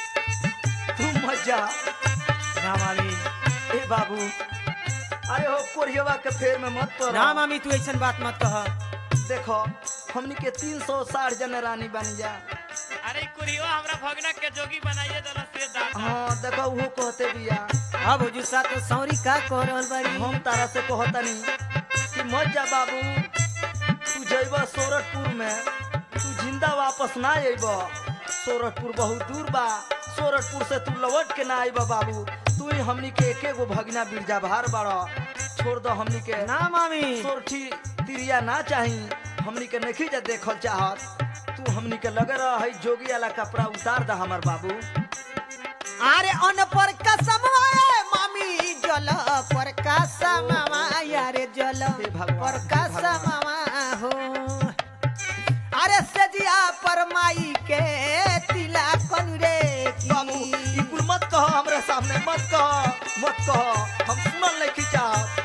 Speaker 2: तू मत जा
Speaker 1: ना मामी
Speaker 2: ए बाबू अरे हो कोरियवा के फेर में मत पड़
Speaker 1: ना मामी तू ऐसन बात मत कह
Speaker 2: देखो हमनी के तीन सौ साठ जन रानी बन जा
Speaker 3: अरे कुरियो हमरा भगना के जोगी बनाइए दला से दादा
Speaker 2: हाँ देखो वो कहते बिया
Speaker 1: अब हुजूर सा तो सौरी का कह रहल बारी
Speaker 2: हम तारा से कहतनी कि मत जा बाबू तू जइब सोरठपुर में तू जिंदा वापस ना अइब सोरठपुर बहुत दूर बा सोरठपुर से तू लौट के ना आइब बाबू तू ही हमनी के एके गो भगना बिरजा भार बाड़ छोड़ दो हमनी के
Speaker 1: ना मामी
Speaker 2: सोरठी तिरिया ना चाही हमनी के नहीं जा देखल चाहत तू हमनी के लगे रह है जोगी वाला कपड़ा उतार दा हमर बाबू
Speaker 1: अरे अन पर कसमवाए मामी जल पर कसमवा यारे जल
Speaker 2: हे भगवान,
Speaker 1: पर
Speaker 2: हे भगवान।
Speaker 1: कसमवा हो अरे सजिया पर माई के तिला कनु रे की।
Speaker 2: बाबू ई कुल मत कहो हमरे सामने मत कहो मत कहो हम सुनल नहीं खींचा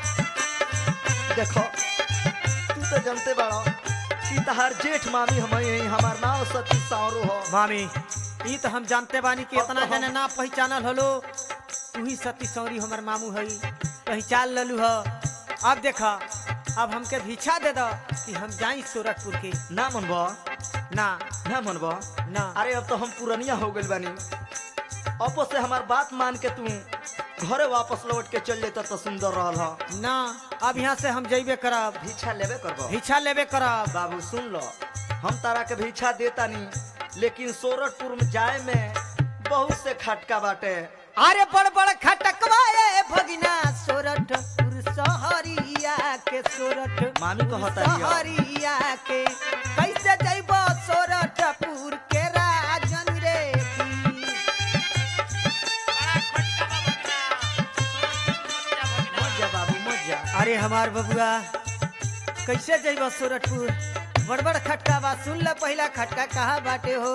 Speaker 2: देखो तू तो जानते बाड़ो कि तहार जेठ मामी हम यही हमार नाम सती सावरो हो
Speaker 1: मामी ई तो हम जानते बानी कि इतना
Speaker 2: अब तो हम-
Speaker 1: जने ना पहचानल हलो तू ही सती सौरी हमर मामू हई पहचान ललू ह अब देखा अब हमके भीछा दे दो कि हम जाई सूरतपुर के
Speaker 2: ना मनबो
Speaker 1: ना
Speaker 2: ना मनबो
Speaker 1: ना
Speaker 2: अरे अब तो हम पुरनिया हो गइल बानी अपो से हमार बात मान के तू घरे वापस लौट के चल जाता तो सुंदर रहल ह
Speaker 1: ना अब यहाँ से हम जइबे करब
Speaker 2: भिक्षा लेबे करबो
Speaker 1: भीछा लेबे करब
Speaker 2: बाबू सुन लो हम तारा के भिक्षा देता नी लेकिन सोरठपुर में जाए में बहुत से खटका बाटे
Speaker 1: अरे बड़ बड़ खटकवा ए भगिना सोरठपुर सहरिया के सोरठ
Speaker 2: मामी कहता हिया।
Speaker 1: सहरिया के कैसे जइबो सोरठपुर के राजन रे की
Speaker 3: बड़ा खटका बा भगिना। सोरठपुर मत जा भगिना।
Speaker 2: मत जा बाबू मत जा
Speaker 1: अरे हमार बबुआ कैसे जइबो सूरजपुर बड़ बड़ खटका बा सुन ल पहिला खटका कहा बाटे हो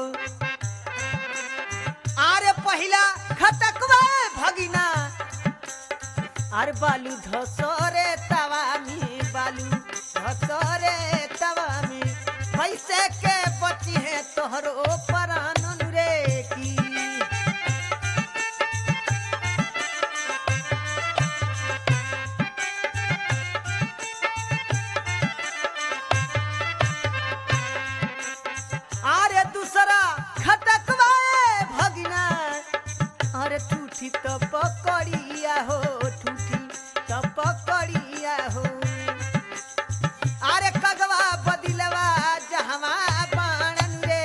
Speaker 1: अरे पहिला खटकवा भगिना अरे बालू धसरे तवा में बालू धसरे तवा में कैसे के बची है तोहरो परानन रे की अरे दूसरा खटकवा ए भगिना अरे ठूठी तो पकड़िया हो ठूठी तो पकड़िया हो अरे कगवा बदिलवा जहवा बाणन रे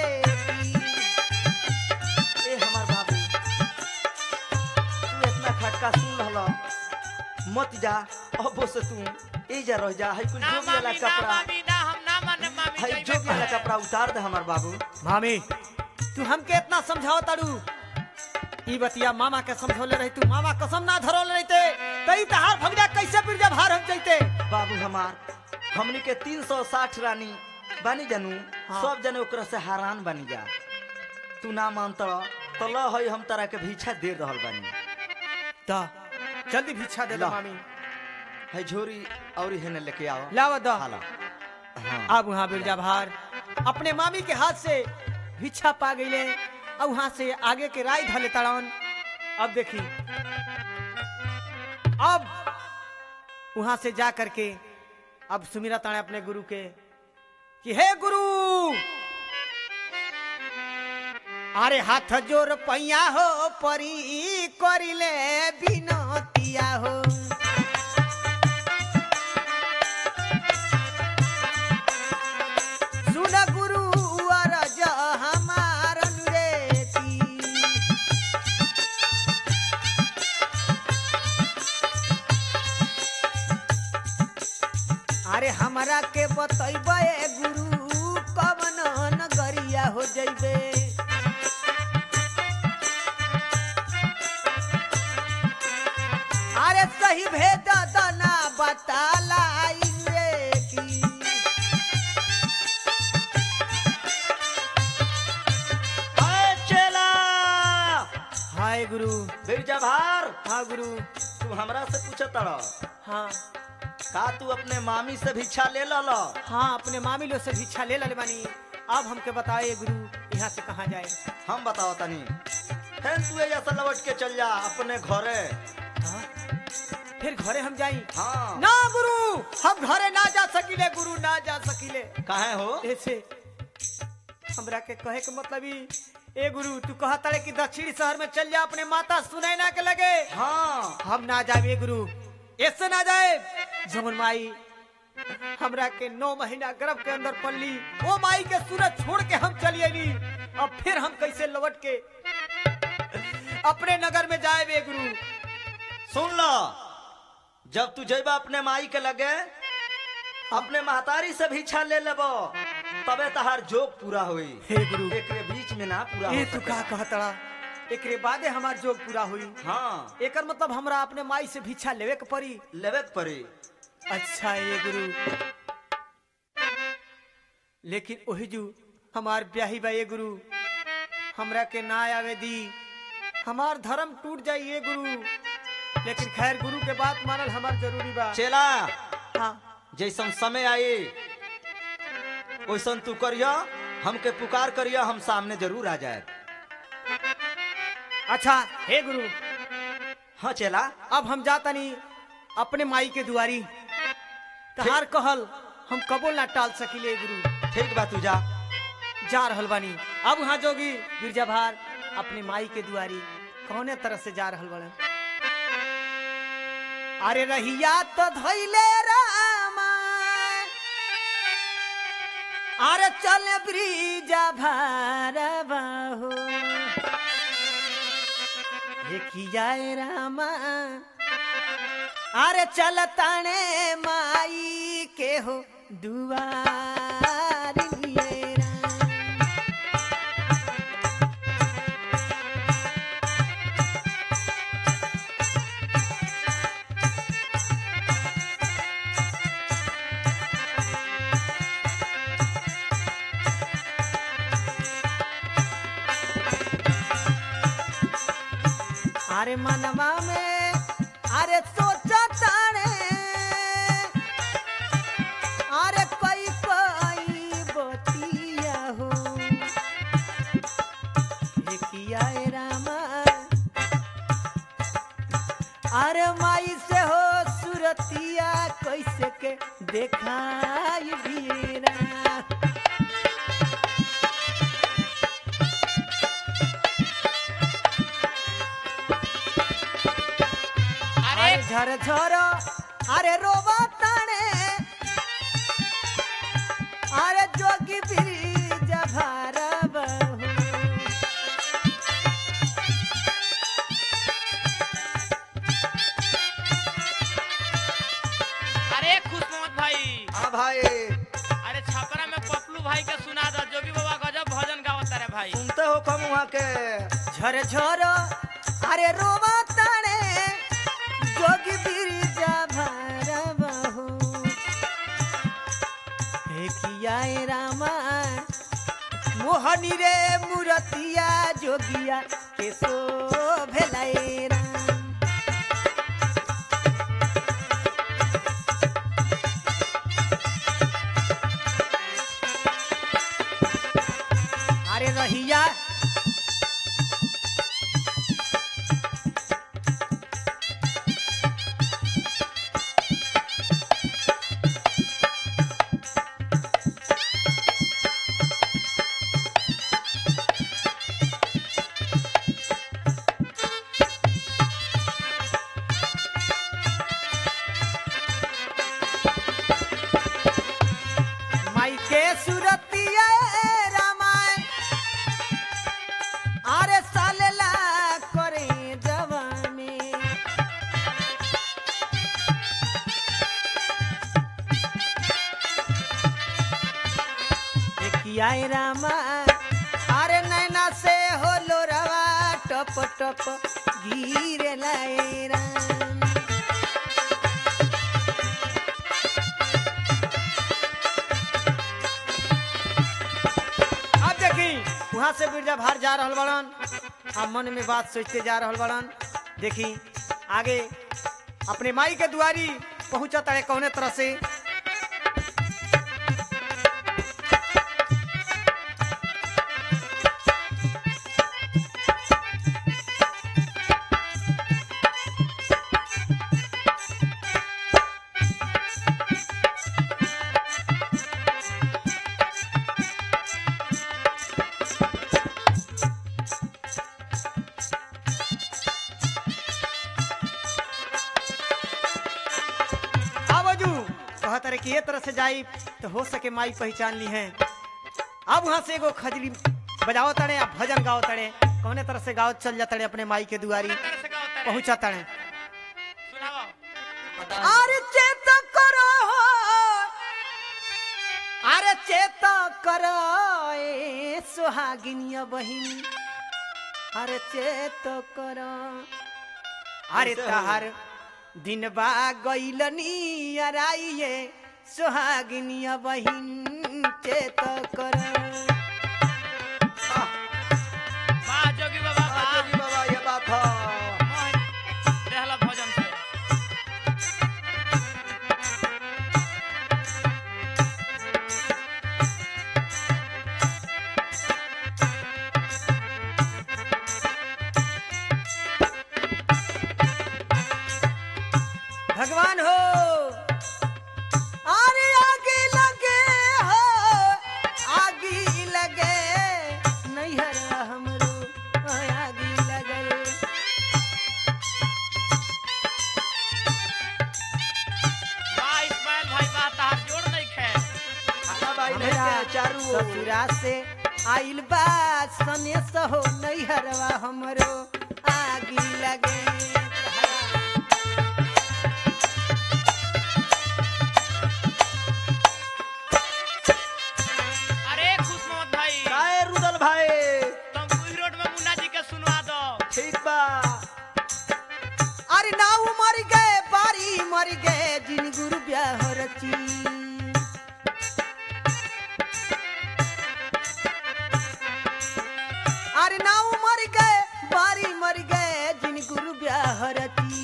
Speaker 2: ए हमार बाबू तू इतना खटका सुन रहल मत जा अबो से तू ए जा रह जा है कुछ
Speaker 3: ना
Speaker 2: जोगी वाला
Speaker 3: मामी ना
Speaker 2: कपड़ा
Speaker 3: मामी ना हम ना माने मामी
Speaker 2: है
Speaker 3: जाइबे
Speaker 2: जोगी वाला
Speaker 3: करे।
Speaker 2: कपड़ा उतार दे हमार बाबू
Speaker 1: मामी तू हमके इतना समझाओ तारू ई बतिया मामा के समझौले रही तू मामा कसम ना धरोले रहते तई तहार भगजा कैसे बिरजा भार हम जैते
Speaker 2: बाबू हमार हमनी के 360 रानी बानी जानू
Speaker 1: हाँ।
Speaker 2: सब जने ओकरा से हैरान बानी जा तू ना मानत तो ल है हम तारा के भीछा दे रहल बानी
Speaker 1: दा जल्दी भिक्षा दे दो
Speaker 2: ला।
Speaker 1: मामी
Speaker 2: है झोरी और हेने लेके आओ
Speaker 1: लावा दो
Speaker 2: हाला हाँ
Speaker 1: अब वहाँ बिरजा भार अपने मामी के हाथ से भिक्षा पा गईले अब वहाँ से आगे के राय धले तड़ावन अब देखी अब वहाँ से जा करके अब सुमिरा ताणे अपने गुरु के कि हे गुरु अरे हाथ जोर पैया हो परी करिले बिनतिया हो सुन गुरु अरज हमार अनुरेती अरे हमरा के बतैबे गुरु कवन नगरिया हो जइबे अरे सही भेद दना बतालाई रे की
Speaker 2: हाय चेला
Speaker 1: हाय गुरु
Speaker 2: बिरजा भार
Speaker 1: हाँ गुरु
Speaker 2: तू हमरा से पूछत तड़
Speaker 1: हाँ
Speaker 2: का तू अपने मामी से भिक्षा ले लल
Speaker 1: हाँ अपने मामी लोग से भिक्षा ले ले बानी अब हमके बताए गुरु यहाँ से कहाँ जाए
Speaker 2: हम बताओ तनी फिर तू एजा से लौट के चल जा अपने घरे
Speaker 1: हाँ? फिर घरे हम जाई
Speaker 2: हाँ
Speaker 1: ना गुरु हम घरे ना जा सकिले गुरु ना जा सकिले
Speaker 2: काहे हो
Speaker 1: ऐसे हमरा के कहे के मतलब ही ए गुरु तू कहा तारे कि दक्षिणी शहर में चल जा अपने माता सुनाई ना के लगे
Speaker 2: हाँ
Speaker 1: हम ना जाए ए गुरु ऐसे ना जाए जमुन माई हमरा के नौ महीना गर्भ के अंदर पल्ली ओ माई के सूरज छोड़ के हम चली अली अब फिर हम कैसे लौट के अपने नगर में जाए बे गुरु
Speaker 2: सुन लो जब तू जेबा अपने माई के लगे अपने महतारी से भिक्षा ले लेबो तबे तहार जोग पूरा होई
Speaker 1: हे गुरु
Speaker 2: एकरे बीच में ना पूरा
Speaker 1: ए
Speaker 2: हो
Speaker 1: तू
Speaker 2: सकेला।
Speaker 1: का कहतड़ा एकरे बादे हमार जोग पूरा हुई
Speaker 2: हाँ
Speaker 1: एकर मतलब हमरा अपने माई से भिक्षा लेवे के पड़ी
Speaker 2: लेवे के पड़ी
Speaker 1: अच्छा ये गुरु लेकिन ओही जू हमार ब्याही बा ये गुरु हमरा के ना आवे दी हमार धर्म टूट जाई ये गुरु लेकिन खैर गुरु के बात मानल हमार जरूरी बा
Speaker 2: चेला
Speaker 1: हाँ
Speaker 2: जैसन समय आई वैसन तू करिया हमके पुकार करिया हम सामने जरूर आ जाए
Speaker 1: अच्छा हे गुरु
Speaker 2: हाँ चेला
Speaker 1: अब हम जातनी अपने माई के दुआरी तहार कहल हम कबो ना टाल सकिले गुरु
Speaker 2: ठीक बा तू जा
Speaker 1: जा रहल बानी अब वहाँ जोगी गिरजा भार अपने माई के दुआरी कौने तरह से जा रहल बड़े अरे रहिया तो धैले रामा अरे चल ब्रिजा भारवा हो जाए रामा अरे चल ताने माई के हो दुआर लिए राम। अरे मनवा में अरे सोचा ताने अरे कोई कोई बतिया हो ये किया है रामा अरे माई से हो सुरतिया कैसे के देखाई बीरा
Speaker 3: अरे
Speaker 1: अरे झर झर अरे रोबा ताने अरे जोगी ब्रिज भारब हो।
Speaker 3: अरे खुश मोहम्मद भाई
Speaker 2: हाँ भाई
Speaker 3: अरे छपरा में पपलू भाई के सुना दो जोगी बाबा गजब भजन गावत रे भाई
Speaker 2: सुनते हो कम वहाँ के
Speaker 1: झर झर अरे रोबा ताने जोगी ब्रिज भारब हो। हे किया ए रामा मोहनी रे मूरतिया जोगिया के सो भेलाए राम अरे रहिया माई के सुरतिया रामायण अरे सालेला करे जवा में देखिया रामा अरे नैना से हो लोरवा टप टप गिरे लाए राम अब देखी वहां से बिरजा भार जा रहल बड़न आ मन में बात सोचते जा रहल बड़न देखी आगे अपने माई के दुआरी पहुंचा तड़े कौने तरह से आवाजू कहा तरह कि ये तरह से जाई तो हो सके माई पहचान ली है अब वहां से एगो खजरी बजाओ तड़े आ भजन गाओ तड़े कौने तरह से गाओ चल जाते अपने माई के दुआरी
Speaker 3: किस तरह से गावत रे
Speaker 1: पहुंचा तड़े
Speaker 3: सुनाओ
Speaker 1: अरे चेत करो अरे चेत करो ए सुहागिनिया बहिनी अरे चेत करो अरे
Speaker 2: कैसे
Speaker 1: तहार दिन बा गईलनी अराइए सुहागिनिया बहिन चेत करो
Speaker 3: वाह जोगी बाबा
Speaker 2: हाँ,
Speaker 3: वाह
Speaker 2: जोगी बाबा ये बात है
Speaker 3: मोहन रहला भजन से
Speaker 1: भगवान हो अरे आगे लगे हो आगे ससुरा से आइल बा सनेस हो नैहरवा हमरो आगी लगे
Speaker 3: अरे खुश मोहम्मद भाई
Speaker 2: काहे रुदल भाई
Speaker 3: तुम कुही रोड में मुन्ना जी के सुनवा दो
Speaker 2: ठीक बा
Speaker 1: अरे नाऊ मर गए बारी मर गए जिन गुरु ब्याह रची अरे नाऊ मर गए बारी मर गए जिन गुरु ब्याह रची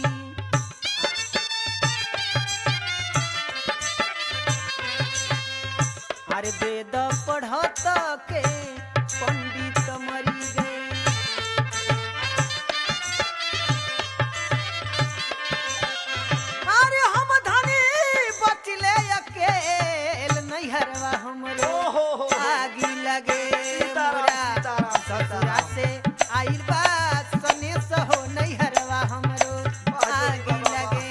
Speaker 1: अरे वेद पढ़त के पंडित मरी गए अरे हम धनी बचले अकेल नैहरवा हमरो
Speaker 2: ओहो हो
Speaker 1: आगी लगे
Speaker 2: सीताराम,
Speaker 1: मोरा
Speaker 2: सीताराम,
Speaker 1: ससुरा
Speaker 2: सीताराम।
Speaker 1: से आइल बा सनेस हो नैहरवा हमरो आगी लगे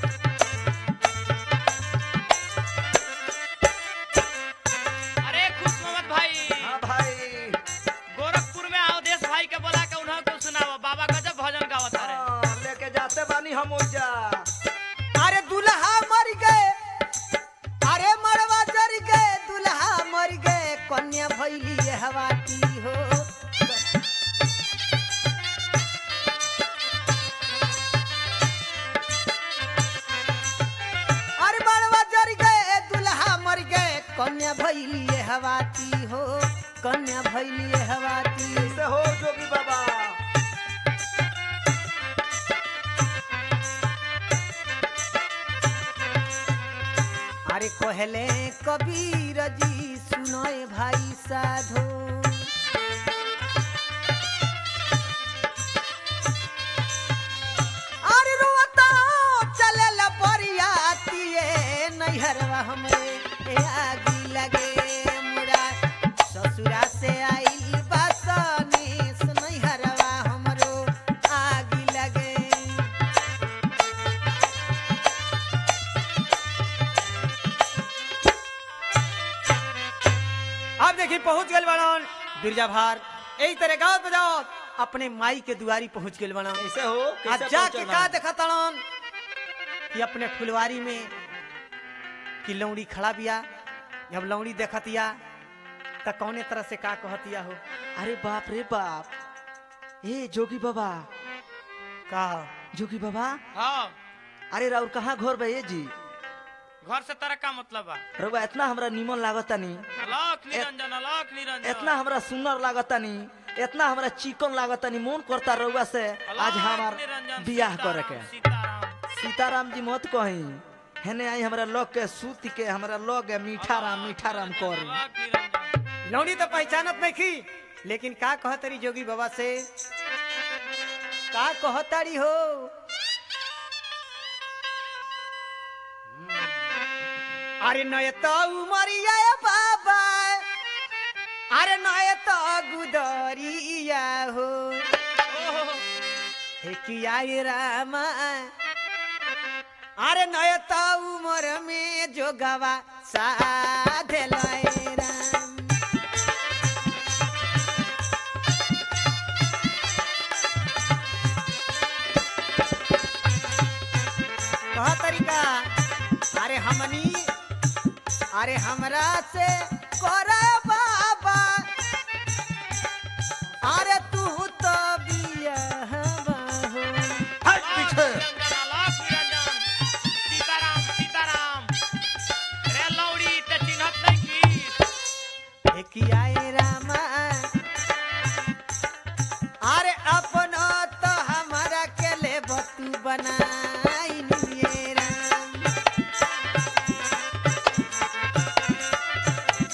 Speaker 3: अरे खुश मोहम्मद भाई
Speaker 2: हाँ भाई
Speaker 3: गोरखपुर में अवधेश भाई के बोला के उन्हों को सुनाओ बाबा गजब भजन गावत रहे
Speaker 2: हाँ, लेके जाते बानी हम ओजा
Speaker 1: अरे दुल्हा मर गए अरे मरवा जर गए दुल्हा मर गए कन्या भैली हवाती हो अरे मरवा जर गए दुल्हा मर गए कन्या भैली हवाती हो कन्या भैली हवाती
Speaker 2: कैसे हो जोगी बाबा
Speaker 1: अरे कहले कबीर जी सुनोए भाई साधो अरे रोता चले ला परियातिए नैहरवा हमरे ए आगी लगे मुरा ससुरा से आइल बासनी नैहरवा हमरो आगी लगे अब देखी पहुंच गए बड़न बिरजा भार यही तरह गाँव बजाओ अपने माई के दुआरी पहुंच गए बड़न
Speaker 2: कैसे हो
Speaker 1: आज
Speaker 2: कैसे
Speaker 1: जाके
Speaker 2: पहुंचल
Speaker 1: का
Speaker 2: हम?
Speaker 1: देखा तड़न कि अपने फुलवारी में कि लौड़ी खड़ा बिया जब लौड़ी देखतिया त कौने तरह से का कहतिया हो
Speaker 2: अरे बाप रे बाप ए जोगी बाबा
Speaker 1: का
Speaker 2: जोगी बाबा
Speaker 3: हाँ
Speaker 2: अरे राउर कहाँ घर बा ये जी
Speaker 3: घर से तरह का मतलब बा
Speaker 2: रउआ इतना हमरा निमन लागतानी
Speaker 3: अलख निरंजन अलख निरंजन
Speaker 2: इतना हमरा सुंदर लागतानी इतना हमरा चिकन लागतानी मन करता रउआ से आज
Speaker 3: अलख
Speaker 2: हमार
Speaker 3: निरंजन,
Speaker 2: बियाह
Speaker 3: सीताराम,
Speaker 2: करे के
Speaker 3: सीताराम
Speaker 2: सीताराम जी मत कही हेने आई हमरा लग के सूत के हमरा लग मीठा राम मीठा राम करी
Speaker 3: अलख निरंजन
Speaker 1: लौड़ी तो पहचानत नहीं की लेकिन का कहतरी जोगी बाबा से का कहतारी हो अरे नय तो उमरिया बाबा अरे नय तो गुदरिया हो हे किया ये रामा अरे नय तो उमर में जोगवा साधे लय राम कहा तरीका अरे हमनी अरे हमरा से करे बाबा अरे तू तो बियाहवा हो
Speaker 2: हट पीछे
Speaker 3: निरंजन अलख निरंजन सीताराम सीताराम रे लौड़ी ते चिन्हत नहीं की
Speaker 1: एकियाए रामा अरे अपना तो हमारा के ले बतू बनाई ये राम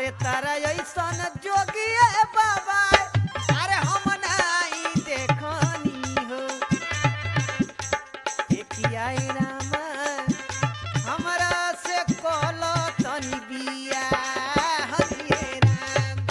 Speaker 1: अरे तारा ऐसन जोगिए बाबा अरे हम नहीं देखनी हो देखिया रामा हमरा से कल तनी बिया हरिये राम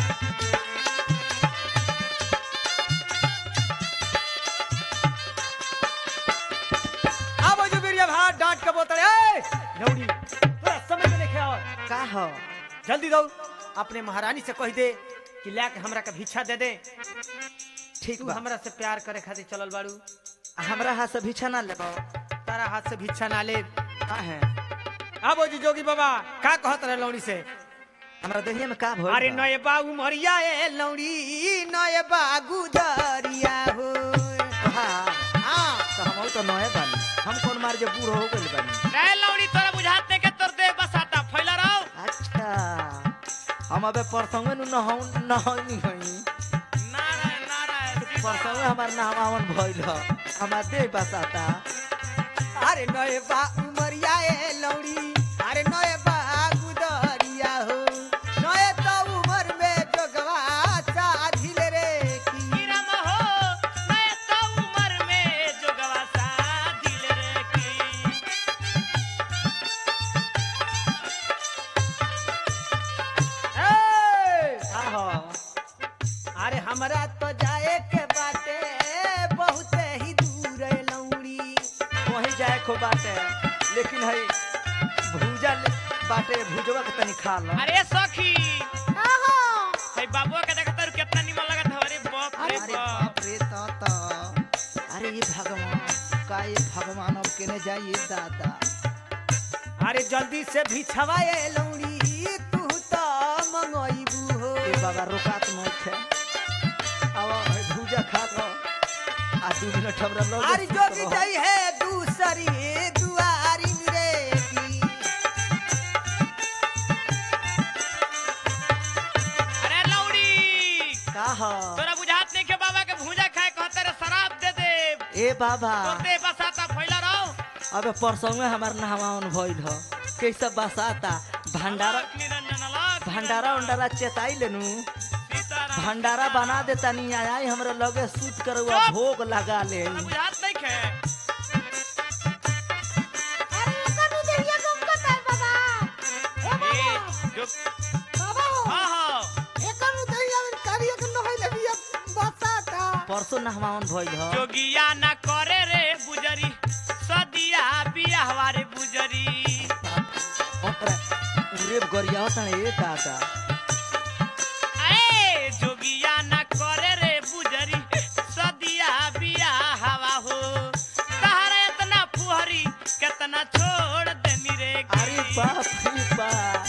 Speaker 1: अब जो बिरिया भात डांट के बोतल ए लौड़ी तोरा समझ में नहीं आओ
Speaker 2: का हो
Speaker 1: जल्दी दौड़ अपने महारानी से कह दे कि ला के हमरा के भिक्षा दे दे
Speaker 2: ठीक
Speaker 1: तू
Speaker 2: बा
Speaker 1: हमरा से प्यार करे खातिर चलल बाड़ू
Speaker 2: हमरा हाथ से भिक्षा ना लेबो
Speaker 1: तारा हाथ से भिक्षा ना ले
Speaker 2: का है
Speaker 1: अब जी जोगी बाबा का कहत रहे लौड़ी से
Speaker 2: हमरा दहिया में का भइल
Speaker 1: अरे
Speaker 2: बा?
Speaker 1: नए बाबू मरिया ए लौड़ी नए बागु दरिया हो
Speaker 2: हाँ
Speaker 1: हाँ
Speaker 2: तो हम तो नए बानी हम कौन मार जे बूढ़ हो गइल बानी
Speaker 3: रे लौड़ी तोरा बुझात नहीं के तोर देह बसाता फैला रहो
Speaker 2: अच्छा हम अबे परसंगे नु नहौ नहौनी हई
Speaker 3: नारायण नारायण
Speaker 2: परसंगे हमार नहवावन भइल ह हमार देह बसाता
Speaker 1: अरे नए बाबू मरिया ए लौड़ी अरे नए बागु दरिया हो नए तो उमर में जोगवा साधिल रे की
Speaker 3: हीराम हो मैं तो उम्र में जोगवा सा दिल रे की
Speaker 1: ए!
Speaker 2: का हो
Speaker 1: अरे हमरा तो जाए के बाटे बहुत ही दूर है लौड़ी
Speaker 2: वही जाए को बाटे लेकिन हई भूजा ले- बाटे भुजवा के तनी खा लो
Speaker 3: अरे सखी
Speaker 4: आहो
Speaker 3: हे बाबुआ के देखत रह कितना निमन लगत है अरे बाप रे
Speaker 2: अरे
Speaker 3: बाप
Speaker 2: बाप रे ताता अरे ये भगवान का ये भगवान अब केने जाइए दादा
Speaker 1: अरे जल्दी से भिछवाए लौड़ी तू तो मंगोइबू हो
Speaker 2: ये बाबा रोकात नहीं थे अब हई भूजा खा लो आ दू मिनट हमरा लो
Speaker 1: अरे जोगी जाई है दूसरी दुआरी रे की
Speaker 3: अरे लौड़ी
Speaker 2: का हो
Speaker 3: तोरा बुझात नहीं के बाबा के भूजा खाए कहते रे शराब दे दे
Speaker 2: ए बाबा
Speaker 3: तोर देह बसाता फैला रहो
Speaker 2: अबे परसों में हमार नहवावन भइल ह कैसा बसाता भंडारा
Speaker 3: अलग निरंजन अलग
Speaker 2: भंडारा उंडारा चेताई लेनू
Speaker 3: सीताराम
Speaker 2: भंडारा बना देता नहीं आई हमरे लगे सूत कर हुआ
Speaker 3: चुप!
Speaker 2: भोग लगा ले
Speaker 3: तोरा बुझात नहीं के
Speaker 4: अरे कभी देहिया गम का तार बाबा ए
Speaker 3: ए
Speaker 4: बाबा
Speaker 3: जो
Speaker 4: बाबा हो
Speaker 3: हां हां
Speaker 4: एकन देहिया में करिया के नहैले बिया बसाता
Speaker 2: परसों नहवावन भइल ह
Speaker 3: जोगिया ना करे रे बुजरी सदिया बियाहवा रे बुजरी
Speaker 2: ओकरा उरेब गरिया तने ए दादा
Speaker 3: ए जोगिया ना करे रे बुजरी सदिया बियाहवा हो तहरा इतना फुहरी कितना छोड़ देनी रे की।
Speaker 2: अरे बाप रे बाप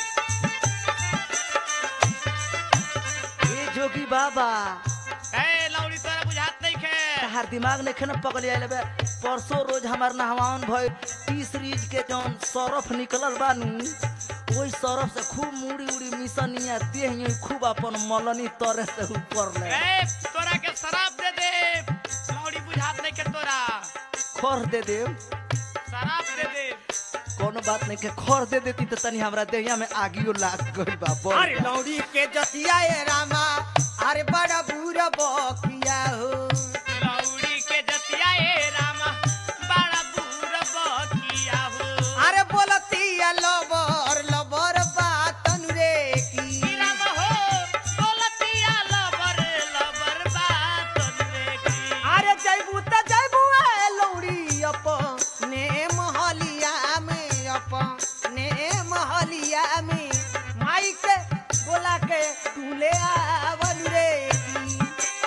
Speaker 2: ए जोगी बाबा
Speaker 3: ए लौड़ी तोरा बुझात नहीं के
Speaker 2: तहार दिमाग ने खेन पकड़ आइले बे परसों रोज हमार नहवावन भइल तीस रीज के जौन सरफ निकलल बानू ओई सरफ से खूब मुड़ी उड़ी मिसनिया देह यूं खूब अपन मलनी तरे से ऊपर ले
Speaker 3: ए तोरा के शराब दे दे लौड़ी बुझात नहीं के तोरा
Speaker 2: खर दे देव
Speaker 3: शराब दे दे
Speaker 2: कोनो बात नहीं के खर दे देती तो तनी हमरा देहिया में आगियो लाग गइल बा बढ़
Speaker 1: अरे
Speaker 2: बा।
Speaker 1: लौड़ी के जतिया ए रामा अरे बड़ा बुरा बकिया हो
Speaker 3: लौड़ी के जतिया ए रामा बड़ा बूढ़ बकिया हो
Speaker 1: अरे बोलतिया लबर लबर बातन रे की
Speaker 3: राम हो बोलतिया लबर लबर बात रे की
Speaker 1: अरे जैबू त जैबू ए लौड़ी अपने महलिया में अपने महलिया में माई के बोला के तू ले आवल रे की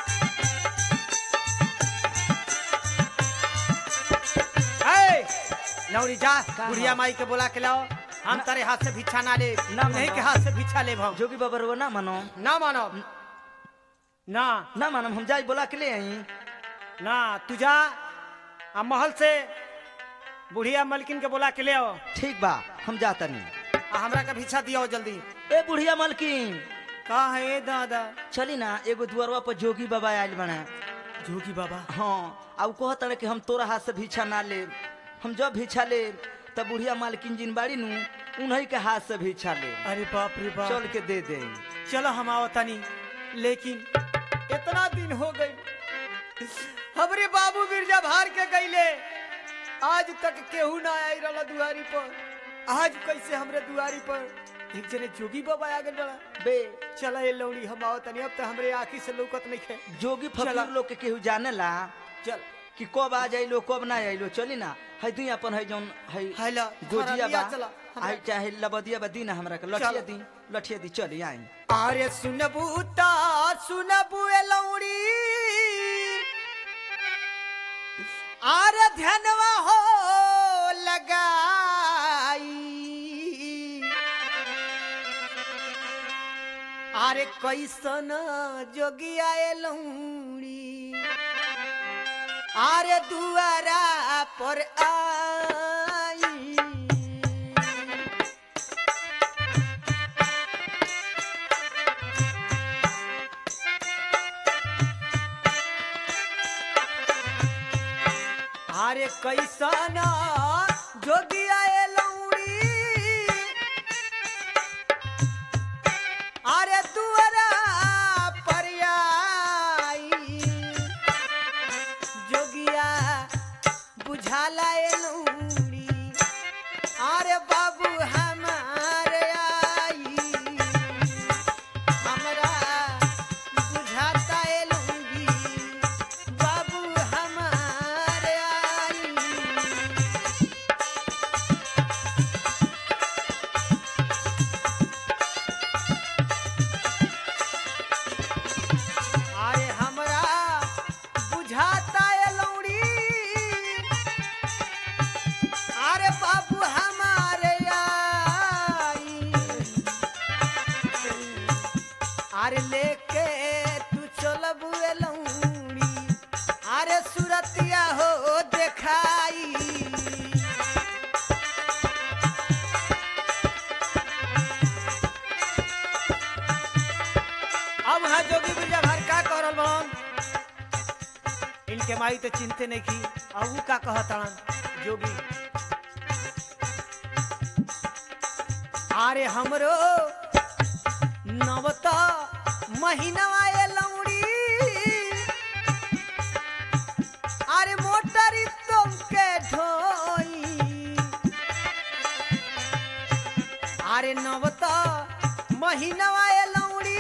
Speaker 1: ए, लौड़ी जा
Speaker 2: का
Speaker 1: बुढ़िया
Speaker 2: हो?
Speaker 1: माई के बोला के लाओ हम
Speaker 2: ना-
Speaker 1: तेरे हाथ से भिक्षा ना ले
Speaker 2: ना
Speaker 1: नहीं
Speaker 2: मानो।
Speaker 1: के हाथ से भिक्षा ले भाव
Speaker 2: जोगी बाबा रो ना मानो
Speaker 1: ना मानो ना
Speaker 2: ना मानो हम जाई बोला के ले आई
Speaker 1: ना तू जा आ महल से बुढ़िया मलकिन के बोला के ले आओ
Speaker 2: ठीक बा हम जाता नहीं
Speaker 1: आ हमरा के भिक्षा दियो जल्दी
Speaker 2: ए बुढ़िया मलकिन
Speaker 1: का है ए दादा
Speaker 2: चली ना एगो दुआरवा पर जोगी बाबा आयल बने
Speaker 1: जोगी बाबा
Speaker 2: हाँ अब कहत रहे कि हम तोरा हाथ से भिक्षा ना ले हम जब भिक्षा ले तब बुढ़िया मालकिन जिन बाड़ी नु उन्हीं के हाथ से भिक्षा ले
Speaker 1: अरे बाप रे बाप
Speaker 2: चल के दे दे
Speaker 1: चलो हम आवतानी लेकिन इतना दिन हो गई हमरे बाबू बिरजा भार के गईले आज तक केहू ना आई रहा दुआरी पर आज कैसे हमरे दुआरी पर एक जने जोगी बाबा आ गए बड़ा
Speaker 2: बे
Speaker 1: चला ये लौड़ी हम आवतानी अब तो हमरे आँखी से लौकत नहीं खे
Speaker 2: जोगी
Speaker 1: चला।
Speaker 2: फकीर लोग के केहू जाने ला
Speaker 1: चल
Speaker 2: कि कब आ जाइलो कब ना आइलो चली ना है तू अपन है जौन है
Speaker 1: है ला,
Speaker 2: गोजिया
Speaker 1: थोड़ा लिया
Speaker 2: बा
Speaker 1: चला, हमरा-
Speaker 2: आई चाहे लबदिया बा दी ना हमरा के लठिया
Speaker 1: चला।
Speaker 2: दी लठिया दी चली आई
Speaker 1: अरे सुनबू ता सुनबू ए लौड़ी अरे ध्यानवा हो लगाई अरे कैसन जोगिया ए लौड़ी अरे दुआरा पर आई अरे कैसन जोगिया ए लौड़ी अरे दुआरा पर आई जोगिया बुझाला ए लौड़ी अरे बाबू हमारे आई हमरा बुझाता ए लौड़ी बाबू हमारे आई आए हमरा बुझाता ए लौड़ी अरे बाबू हमारे आई अरे लेके तू चलबू ए लौड़ी अरे सुरतिया हो देखाई अब हाँ जोगी बिरजा भर का करल बन इनके माई तो चिंते नहीं की अब ऊ का कहतन जोगी अरे हमरो नवता महीनवा ए लौड़ी अरे मोटरी तुमके ढोई अरे नवता महीनवा ए लौड़ी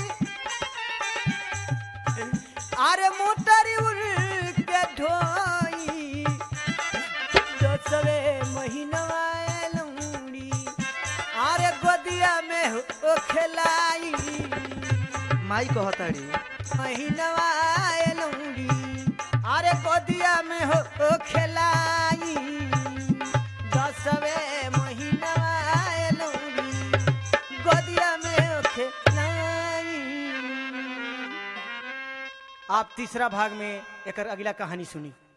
Speaker 1: अरे मोटरी उड़ के ढोई दसवे महीनवा ए लौड़ी अरे गोदिया में हो खेलाई
Speaker 2: माई कहताड़ी
Speaker 1: महीनवा ए लौड़ी अरे गोदिया में हो हो खेलाई दसवे महीनवा ए लौड़ी गोदिया में हो खेलाई आप तीसरा भाग में एक अगला कहानी सुनी